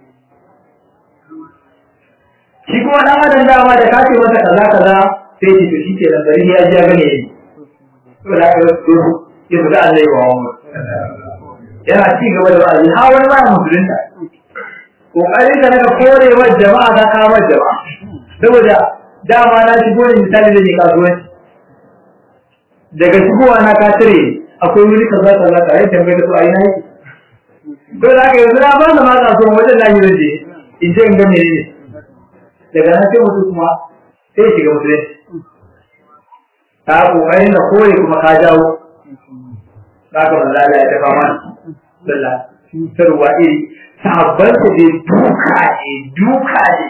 [SPEAKER 2] shi kuma dan adam dama da ka ce masa kaza kaza sai ce to shi ke nan bari ya ji ya gane yi to da ka zo ya fita Allah ya bawa mu yana ci gaba da wa'azi ha wani ba musulunta kokarin ka daga korewar jama'a ka kawo jama'a saboda dama na shigo ne misali da ne kasuwanci daga shigowa na ka cire akwai wuri kaza kaza ka yi tambaye da su a yi naki to da aka yanzu na ba da ma kasuwan wajen lahi zan je in je in ga menene daga nan sai mutum kuma sai shiga musulunci ta kokarin da kore kuma ka jawo za ka manzo Allah ya tafa mana sallah cutarwa iri sahabban su dai duka ne duka ne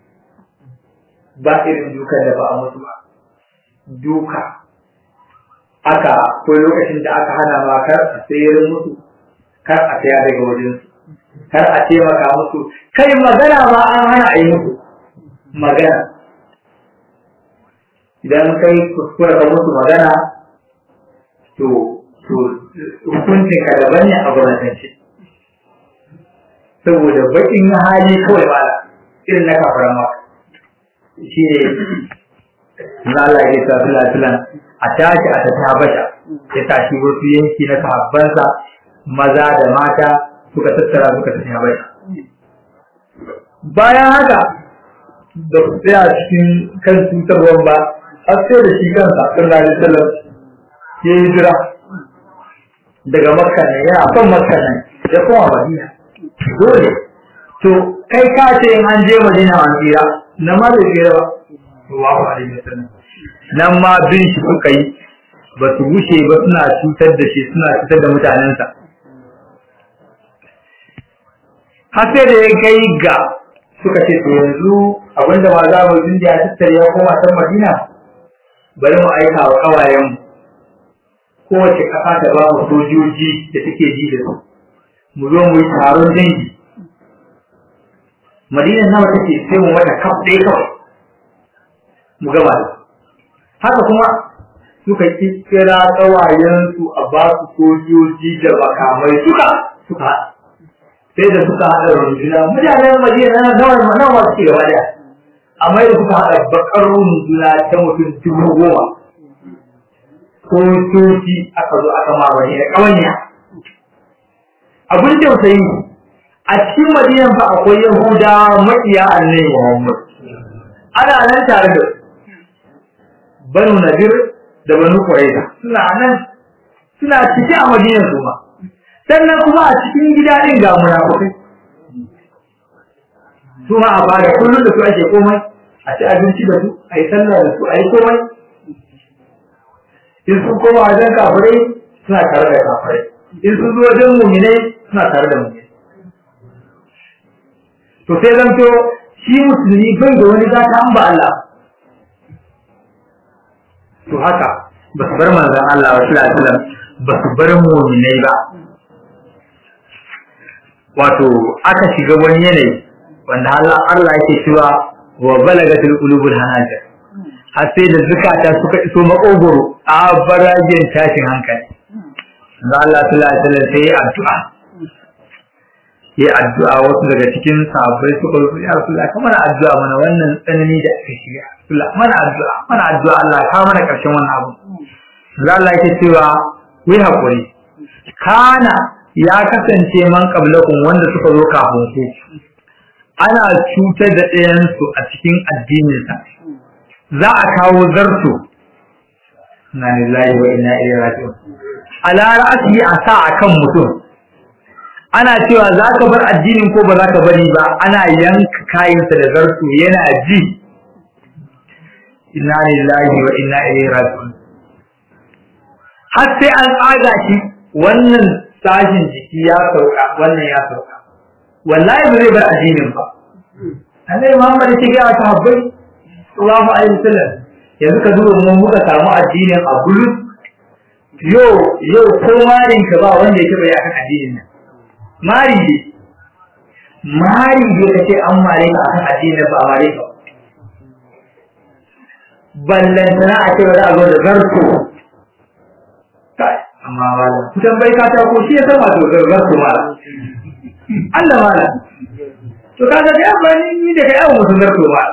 [SPEAKER 2] ba irin dukan da ba a mutu ba duka aka ko lokacin da aka hana ma kar a sayar musu kar a saya daga wajen su kar a taimaka musu kai magana ma an hana a yi musu magana idan kai kuskura ka musu magana to to hukuncin ka daban ne a gwamnatance saboda bakin hali kawai ba irin na kafaran maka shi ne na Allah ya sa fila filan a tashi a tafi habasha ya tashi wasu yanki na sahabbansa maza da mata suka tattara suka tafi habasha bayan haka da ku tsaya cikin kan cutarwar ba har sai da shi kansa sallallahu alaihi wasallam ya yi jira daga makka ne yana son makka ne ya koma madina dole to kai ka ce in an je madina an tsira na ma bai tsira ba sallallahu alaihi wasallam nan ma bin shi suka yi ba su wuce ba suna cutar da shi suna cutar da mutanensa har sai da ya kai ga suka ce to yanzu abinda ma za mu tun da ya tattare ya koma can madina bari mu aika wa kawayenmu kowace ƙasa ta ba mu sojoji da take ji da su mu zo mu yi taron dangi madinan nawa take sai mu mata kaf ɗaya kawai mu gaba da haka kuma suka kira kawayensu a ba su sojoji da makamai suka suka sai da suka haɗa runduna mutanen madina nawa nawa masu ke gaba ɗaya amma da suka haɗa bakar runduna ta mutum dubu goma ko soji aka zo aka mamaye da ƙawanya abin tausayi a cikin madinan fa akwai yahuda maƙiya annabi muhammad ana nan tare da banu nadir da banu quraiza suna nan suna cike a madinan su ma sannan kuma a cikin gida din ga munafikai su ma a bada kullum da su ake komai a ci abinci da su a yi sallah da su a yi komai in sun koma wajen kafirai suna tare da kafirai in sun zo wajen muminai suna tare da muminai to sai zan to shi musulmi bai da wani zata an ba Allah to haka ba su bar manzon Allah wa sallallahu alaihi wasallam ba su bar muminai ba wato aka shiga wani yanayi wanda Allah Allah yake cewa wa balagatul qulubul hanajir har sai da zukata suka iso makogoro a barajen tashin hankali da Allah sallallahu alaihi wasallam sai addu'a yi addu'a wasu daga cikin sahabbai suka rufe ya Rasulullah ka mana addu'a mana wannan tsanani da aka shiga Rasulullah mana addu'a mana addu'a Allah ka mana karshen wannan abu da Allah yake cewa wai hakuri kana ya kasance man qablakum wanda suka zo kafin ku ana cutar da ɗayansu a cikin addininsa za a kawo zarto na lillahi wa inna ilaihi raji'un ala ra'asi a sa akan mutum ana cewa za ka bar addinin ko ba za ka bari ba ana yanka kayansa da zarto yana ji inna lillahi wa inna ilaihi raji'un har sai an tsaga shi wannan sashin jiki ya sauka wannan ya sauka wallahi ba zai bar addinin ba Annabi Muhammad ya ce ga sahabbai sallallahu alaihi wasallam yanzu ka duba mu muka samu addinin a bulu yo yo ko marin ka ba wanda yake bai akan addinin nan mari ne mari ne kace an mare ka akan addinin ba mare ka ballan sana a ce ba za a zo da zarto kai amma wala kusan bai ka ta ko shi ya san wato zarto mala Allah mala to kaga da amfani ni da kai abu mutum zarto ba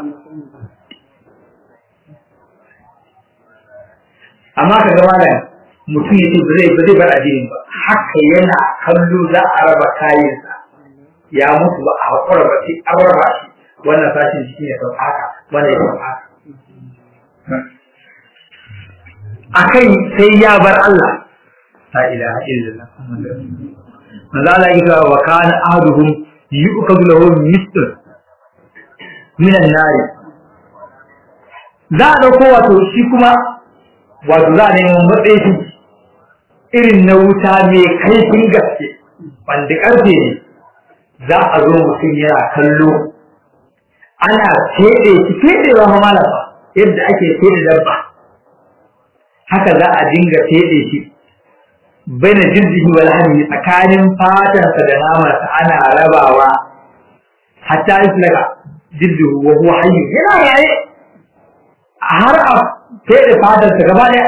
[SPEAKER 2] amma ka ga malam mutum ya ce ba zai ba zai bar addinin ba haka yana kallo za a raba kayansa ya mutu ba a hakura ba sai an raba shi wannan sashin jiki ya sauka haka wannan ya sauka haka akai sai ya bar Allah la ilaha illallah manzo Allah ya ce wa kana ahaduhum yu'khadhu lahu misl min an-nar za a dauko wato shi kuma wato za a nemo matsayi irin na wuta mai kaifin gaske wanda karfe ne za a zo mutum yana kallo ana feɗe shi feɗewa ma malama yadda ake feɗe dabba haka za a dinga feɗe shi baina jirgihi wal hami tsakanin fatansa da namansa ana rabawa hatta islaga jirgihu wa huwa hayyu yana raye har a feɗe fatansa gaba ɗaya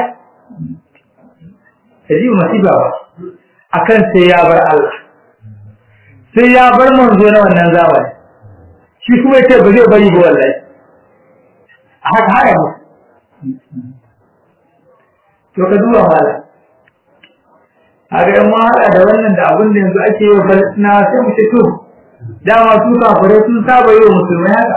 [SPEAKER 2] ta ji masifa ba akan sai ya bar Allah sai ya bar manzo na wannan zamani shi kuma yace ba zai bari ba wallahi a haka haya mu to ka duba mala haka in ma hada da wannan da abin da yanzu ake yi wa Falastina sai mu ce to dama su kafirai sun saba yi wa musulmai haka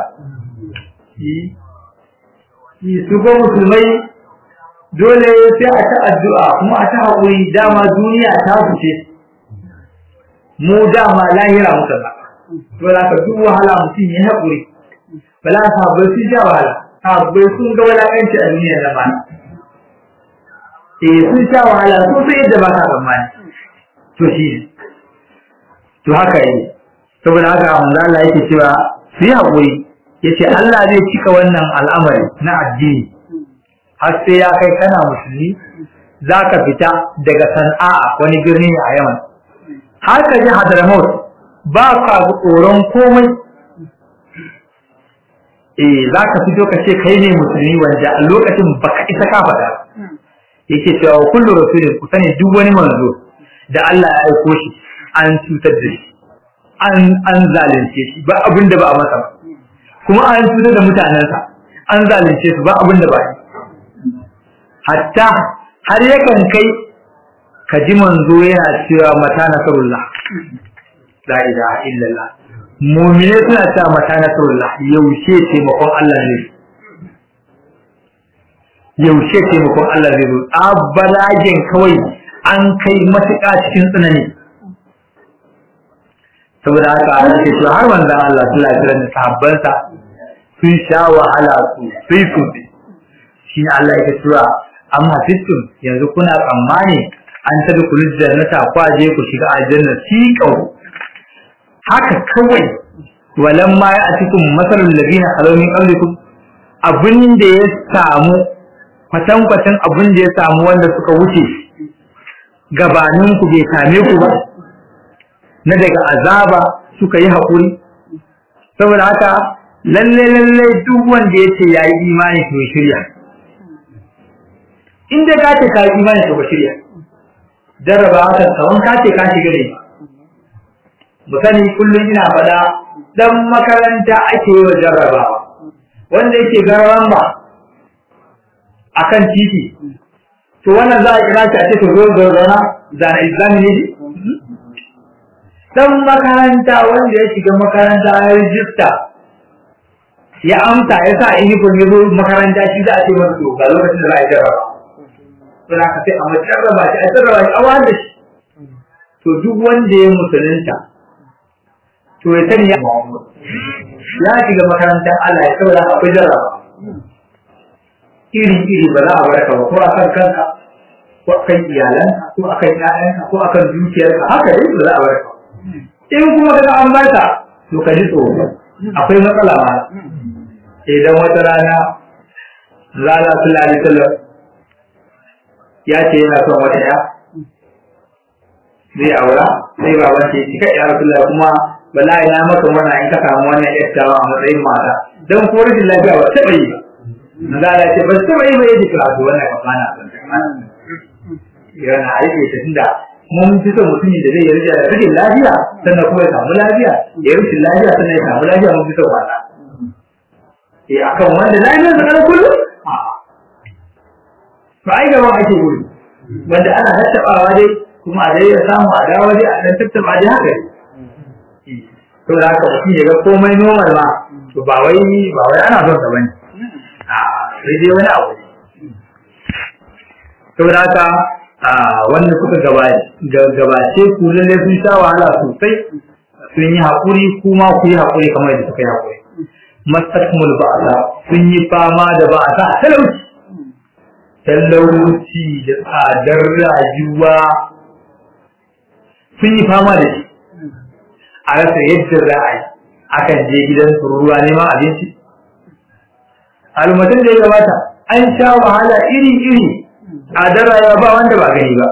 [SPEAKER 2] su ko musulmai dole sai a ta addu'a kuma a ta haƙuri dama duniya ta fice mu dama lahira muka ba to za ka duk wahala mutum ya haƙuri bala sahabbai sun sha wahala sahabbai sun ga walakanci a duniya na bana eh sun sha wahala sun san yadda ba ka tsammani to shi ne to haka yi saboda haka manzo Allah yake cewa su yi haƙuri yace Allah zai cika wannan al'amari na addini har sai ya kai kana musulmi za ka fita daga sana'a wani birni a yaman har ka ji hadramaut ba ka tsoron komai eh za ka fito ka ce kai ne musulmi wanda a lokacin baka isa ka faɗa yake cewa kullu rasulin ku sani duk wani manzo da Allah ya aiko shi an cutar da shi an an zalunce shi ba abin da ba a masa ba kuma an cutar da mutanensa an zalunce su ba abin da ba yi hatta har yakan kai ka ji manzo yana cewa mata nasarullah la ilaha illallah mu'mine suna cewa mata nasarullah yaushe taimakon Allah ne yaushe taimakon Allah zai zo abalagen kawai an kai matuƙa cikin tsanani saboda haka ana ce cewa har manzon Allah sallallahu alaihi wasallam da sahabbansa sun sha wahala su sai su shi ne Allah yake cewa amma fitum yanzu kuna tsammani an tabi ku jannata kwaje ku shiga aljanna siqau haka kawai walan ma ya atikum masalul ladina khalaw min qablikum abin da ya samu kwatan kwatan abin da ya samu wanda suka wuce gabanin ku bai same ku ba na daga azaba suka yi haƙuri saboda haka lalle lalle duk wanda yace yayi imani to shirya in dai ka ce ka yi imani to shirya jarraba haka kawan ka ce ka shiga ne mu sani kullum ina faɗa dan makaranta ake yi wa jarrabawa wanda yake gararan ba akan titi to wannan za a kira shi a ce to zo zo zauna zana islami ne dan makaranta wanda ya shiga makaranta ya rijista ya amsa ya sa uniform ya zo makaranta shi za a ce masa to ga lokacin da za a yi jarraba to za ka sai a majarraba shi a jarraba shi a wanda shi to duk wanda ya musulunta to ya sani ya ya shiga makarantar Allah ya saboda akwai jarraba iri iri ba za a baraka ba ko akan kanka ko akan iyalanka ko akan ƴaƴanka ko akan dukiyarka haka dai ba za a baraka in kuma kaga an barka to ka ji tsoro akwai matsala ma idan wata rana rana sallallahu alaihi wasallam ya ce yana son wata ya zai aura sai baban ce shi kai ya rasulullah kuma wallahi na maka murna in ka samu wannan yattawa a matsayin mata dan ko rashin lafiya ba taɓa yi ba manzo Allah ce ba taɓa yi ba yaji ka to wannan ka fana yana aiki ta tunda mun fi son mutumin da zai yi rashin lafiya sannan kuma ya samu lafiya ya yi rashin lafiya sannan ya samu lafiya mun fi son wannan eh akan wanda lafiyar sa kana kullum to ai gaban ake gudu wanda ana tattabawa dai kuma a dai ya samu a dawo dai a dan tattaba dai haka to da haka mutum ya ga komai normal ma to ba wai ba wai ana son sa bane a sai dai wani abu to da haka a wanda suka gabace ku lalle sun sha wahala sosai sun yi haƙuri kuma ku yi haƙuri kamar yadda suka yi haƙuri mastakumul ba'asa sun yi fama da ba'asa talauci talauci da tsadar rayuwa sun yi fama da shi a rasa yadda za a yi akan je gidan ruwa neman abinci almatin da ya gabata an sha wahala iri-iri a rayuwa ba wanda ba gani ba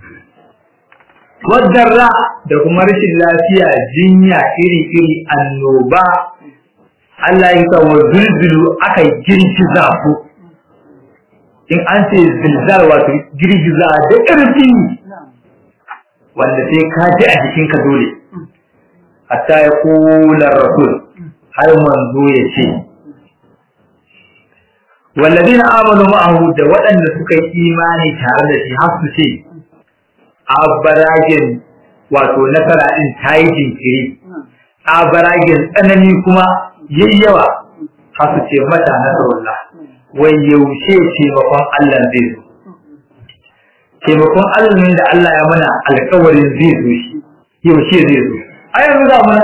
[SPEAKER 2] wadarra da kuma rashin lafiya jinya iri-iri annoba Allah ya kawo zulzulu aka girgiza ku in an ce zilzal wato girgiza da ƙarfi wanda sai ka ji a jikinka dole hatta ya kula rasul har manzo ya ce والذين آمنوا معه da waɗanda suka yi imani tare da shi har su ce abaragin wato nasara din ta yi jinkiri abaragin tsanani kuma yayyawa har su ce mata nasarullah wai yaushe taimakon Allah zai zo taimakon Allah ne da Allah ya mana alƙawarin zai zo shi yaushe zai zo a yanzu za mu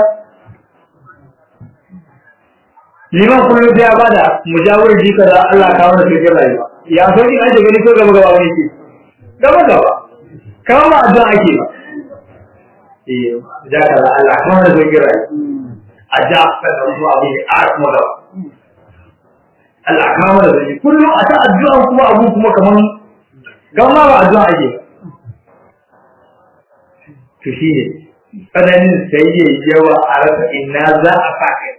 [SPEAKER 2] liman kullum sai ya bada mujawar ji kaza Allah kawo da cikin rayuwa ya so in aje gani ko gaba gaba wani ke gaba gaba kawo ma addu'a ake ba eh ja kaza Allah kawo da cikin rayuwa a ja ka da zuwa abin a kuma da Allah kawo da cikin kullum a ta addu'a kuma abu kuma kaman gama ba addu'a ake ba to shi ne tsananin sai yawa a rasa ina za a sa kai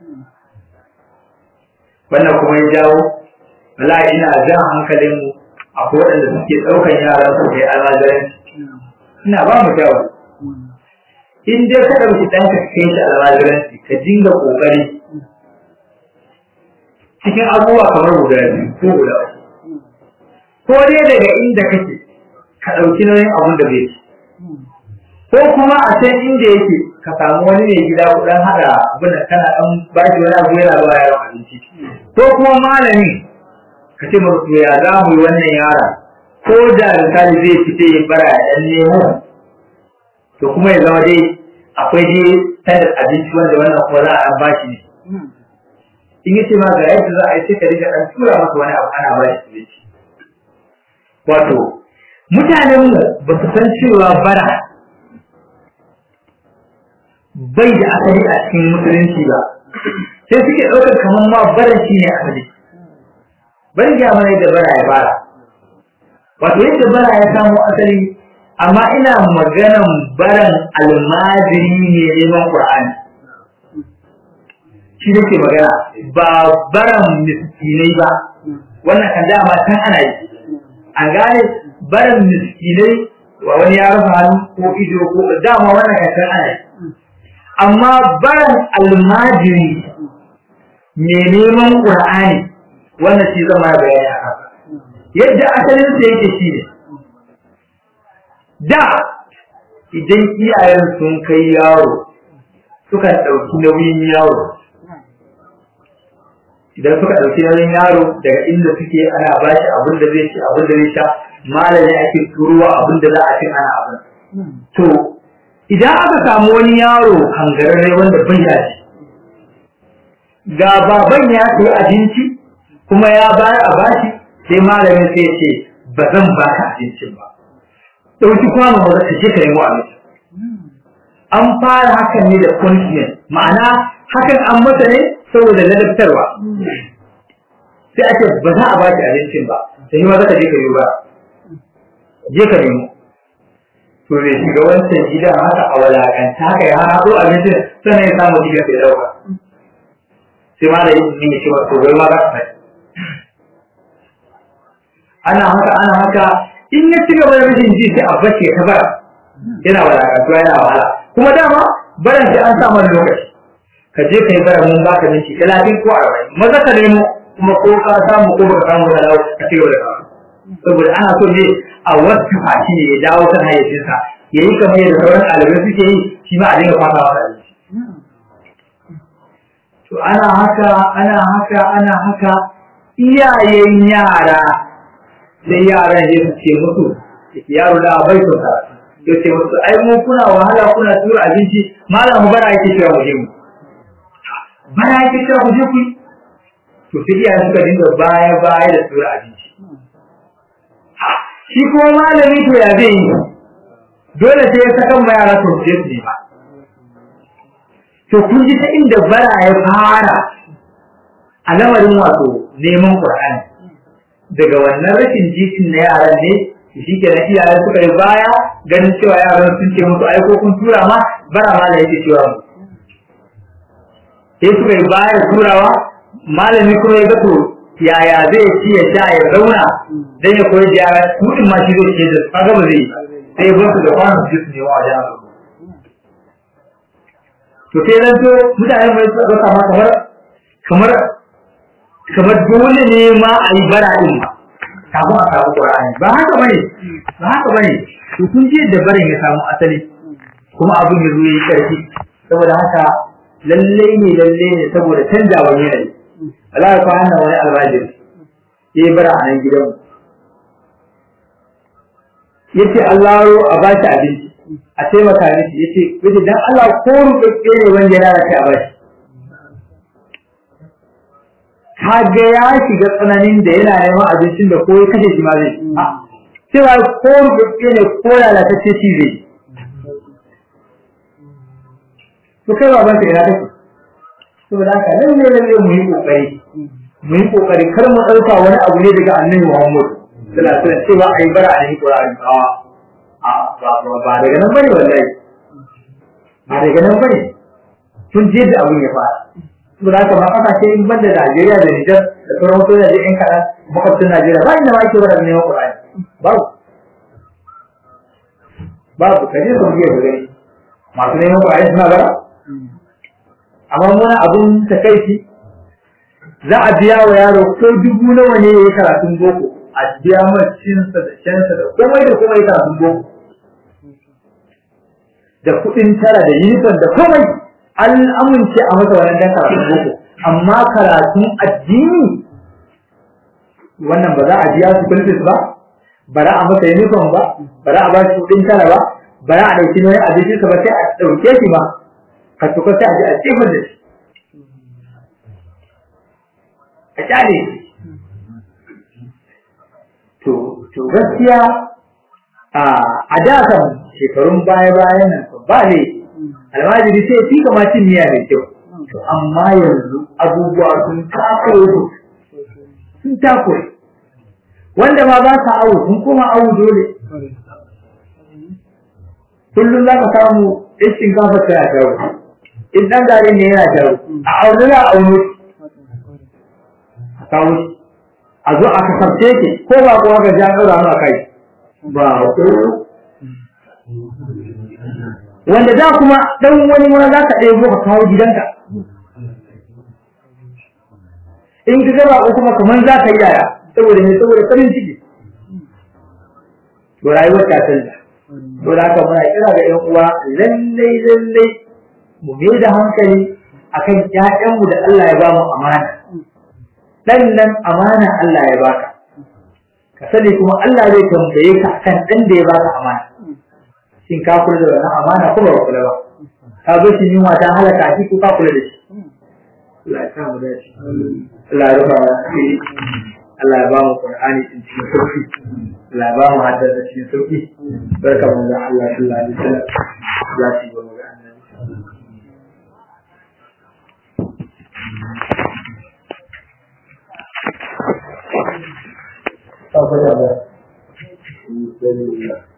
[SPEAKER 2] wannan kuma ya jawo wala ina jan hankalin mu akwai waɗanda suke ɗaukan yaran su kai almajiranci ina ba mu jawo in dai ka ɗauki ɗanka ka kai shi almajiranci ka dinga ƙoƙari cikin abubuwa kamar guda biyu ko guda uku ko dai daga inda kake ka ɗauki nauyin abun da bai ci ko kuma a can inda yake ka samu wani mai gida kudan haɗa abin da kana ɗan ba shi wani abu yana ba yaron abinci ko kuma malami ka ce masu ya za mu yi wannan yara ko da misali zai fita ya bara ya ɗan nemo to kuma ya zama dai akwai dai standard abinci wanda wannan kuma za a ɗan ba shi ne in yace ma ga yadda za a yi sai ka riga ɗan tura masa wani abu ana ba shi abinci wato mutanenmu ba su san cewa bara bai da asali a cikin musulunci ba sai suke ɗaukar kamar ma baran shi ne asali bari ga mana yadda bara ya fara wato yadda bara ya samo asali amma ina maganan baran almajiri ne neman qur'ani shi nake magana ba baran miskinai ba wannan kan dama tan ana yi an gane baran miskinai wa wani ya rufe hannu ko ido ko dama wannan kan tan ana yi amma baran almajiri mai neman ƙur'ani wannan shi zama bayani a haka yadda asalin sa yake shi ne da idan iyayen sun kai yaro suka ɗauki nauyin yaro idan suka ɗauki nauyin yaro daga inda suke ana ba shi abin da zai ci abin da zai sha malami ake turuwa abin da za a ci ana abin to idan aka samu wani yaro hangararre wanda bai da shi ga baban ya sayi abinci kuma ya bayar a bashi sai malamin sai ce ba zan baka abincin ba ɗauki kwano ba ka je ka nemo abinci an fara hakan ne da punishment ma'ana hakan an masa ne saboda ladabtarwa sai ake ba za a baki abincin ba sai ma za ka je ka yi ba je ka nemo to bai shiga wancan gidan haka a walakanta haka ya haɗo abincin sannan ya samu gidan sai ɗauka sai ma da yin ne cewa to bai ma za ka fai ana haka ana haka in ya ci gaba da rashin ji sai a bace ta bara yana walakantuwa yana wahala kuma dama baran sai an samu lokaci ka je ka yi bara mun baka minti talatin ko arba'in maza ka nemo kuma ko ka samu ko baka samu da dawo ka ci gaba da kawo saboda ana so ne a wasu fashi ne ya dawo kan hayyacinsa ya yi kamar yadda sauran ɗalibai suke yi shi ma a dinga fata wata abinci to ana haka ana haka ana haka iyayen yara sai yaran ya ce musu yake yaro da bai so karatu ya ce wasu ai mu kuna wahala kuna tura abinci malam mu bara yake cewa mu je mu bara yake cewa mu je ku to sai iyaye suka dinga baya baya da tura abinci shi kuma malami to ya zai yi dole sai ya sakan ma yara to je su nema to kun ji ta inda bara ya fara a lamarin wato neman Qur'ani daga wannan rashin jikin na yaran ne shi ke nan iyaye suka yi baya ganin cewa yaran sun ce musu ai ko kun tura ma bara ma da yake cewa mu sai suka yi baya turawa malami kuma ya ga to yaya zai ci ya sha ya zauna dan ya koyi yara mutum ma shi zai ce da kaga ba zai yi sai ya bar su da kwanan su ne wa wajen to sai nan to mutane mai tsaka kama kamar kamar kamar dole ne ma a yi bara din ma kafin a samu Qur'ani ba haka bane ba haka bane to kun je da barin ya samu asali kuma abin ya zo yayi karfi saboda haka lalle ne lalle ne saboda canjawa yanayi Allah ya fara wani almajiri yayi bara a nan gidan yace Allah a ba shi abinci a taimaka miki yace yace dan Allah ko rubuce ne wanda ya lalace a bashi kaga ya shiga tsananin da yana neman abincin da ko ya kashe shi ma zai cewa ko rubuce ne ko lalatacce shi zai to kai baban ka ina kake saboda haka lalle lalle mu yi kokari mu yi kokari kar mu dauka wani abu ne daga annabi Muhammad sallallahu alaihi wasallam cewa ai bara a yi Qur'ani a ba daga nan bane wallahi ba daga nan bane tun je da abun ya fara saboda haka ba kasa ce in banda Najeriya da Nijar da sauran wasu da in kaɗan makwabcin Najeriya ba inda ma ake wada neman Qur'ani babu babu kaje su biya da gani masu neman Qur'ani suna bara amma muna abun takaici za a biya wa yaro ko dubu nawa ne ya yi karatun boko a biya mai cinsa da shansa da komai da komai karatun boko da kuɗin tara da yunifon da komai an amince a masa wannan dan karatun boko amma karatun addini wannan ba za a biya su kulfis ba ba za a masa yunifon ba ba za a ba shi kuɗin tara ba ba za a ɗauki nauyin abincinsa ba sai a ɗauke shi ma ka tuka sai a ji a tsifin da shi a kyale to to gaskiya a da kan shekarun baya bayan nan ba ne almajiri sai fi kama cin miya mai kyau to amma yanzu abubuwa sun takure sun takure wanda ma ba sa awu sun koma awu dole kullum za ka samu in shinkafa tana jawo in ɗan gari ne yana jawo a aunu na aunu a kawo shi a zo a kasance ki ko ba kuwa ga jan ɗaura a kai ba ko wanda da kuma ɗan wani ma za ka ɗaya ka kawo gidanka in ka gaba ko kuma kamar za ka yi yaya saboda ne saboda farin ciki to rayuwar ta canza to da haka muna kira ga ƴan uwa lallai lallai mu mai da hankali akan ƴaƴanmu da Allah ya ba mu amana dan nan amana Allah ya baka ka sani kuma Allah zai tambaye ka akan dan da ya baka amana shin ka kula da wannan amana ko ba kula ba ka ga shi yunwa ta halaka shi ko ka kula da shi Allah ya sa mu dace Allah ya rufa shi Allah ya ba mu Qur'ani din cikin sauki Allah ya ba mu hadda da cikin sauki barka mu da Allah sallallahu alaihi wasallam za shi ba mu ga annabi Thank you.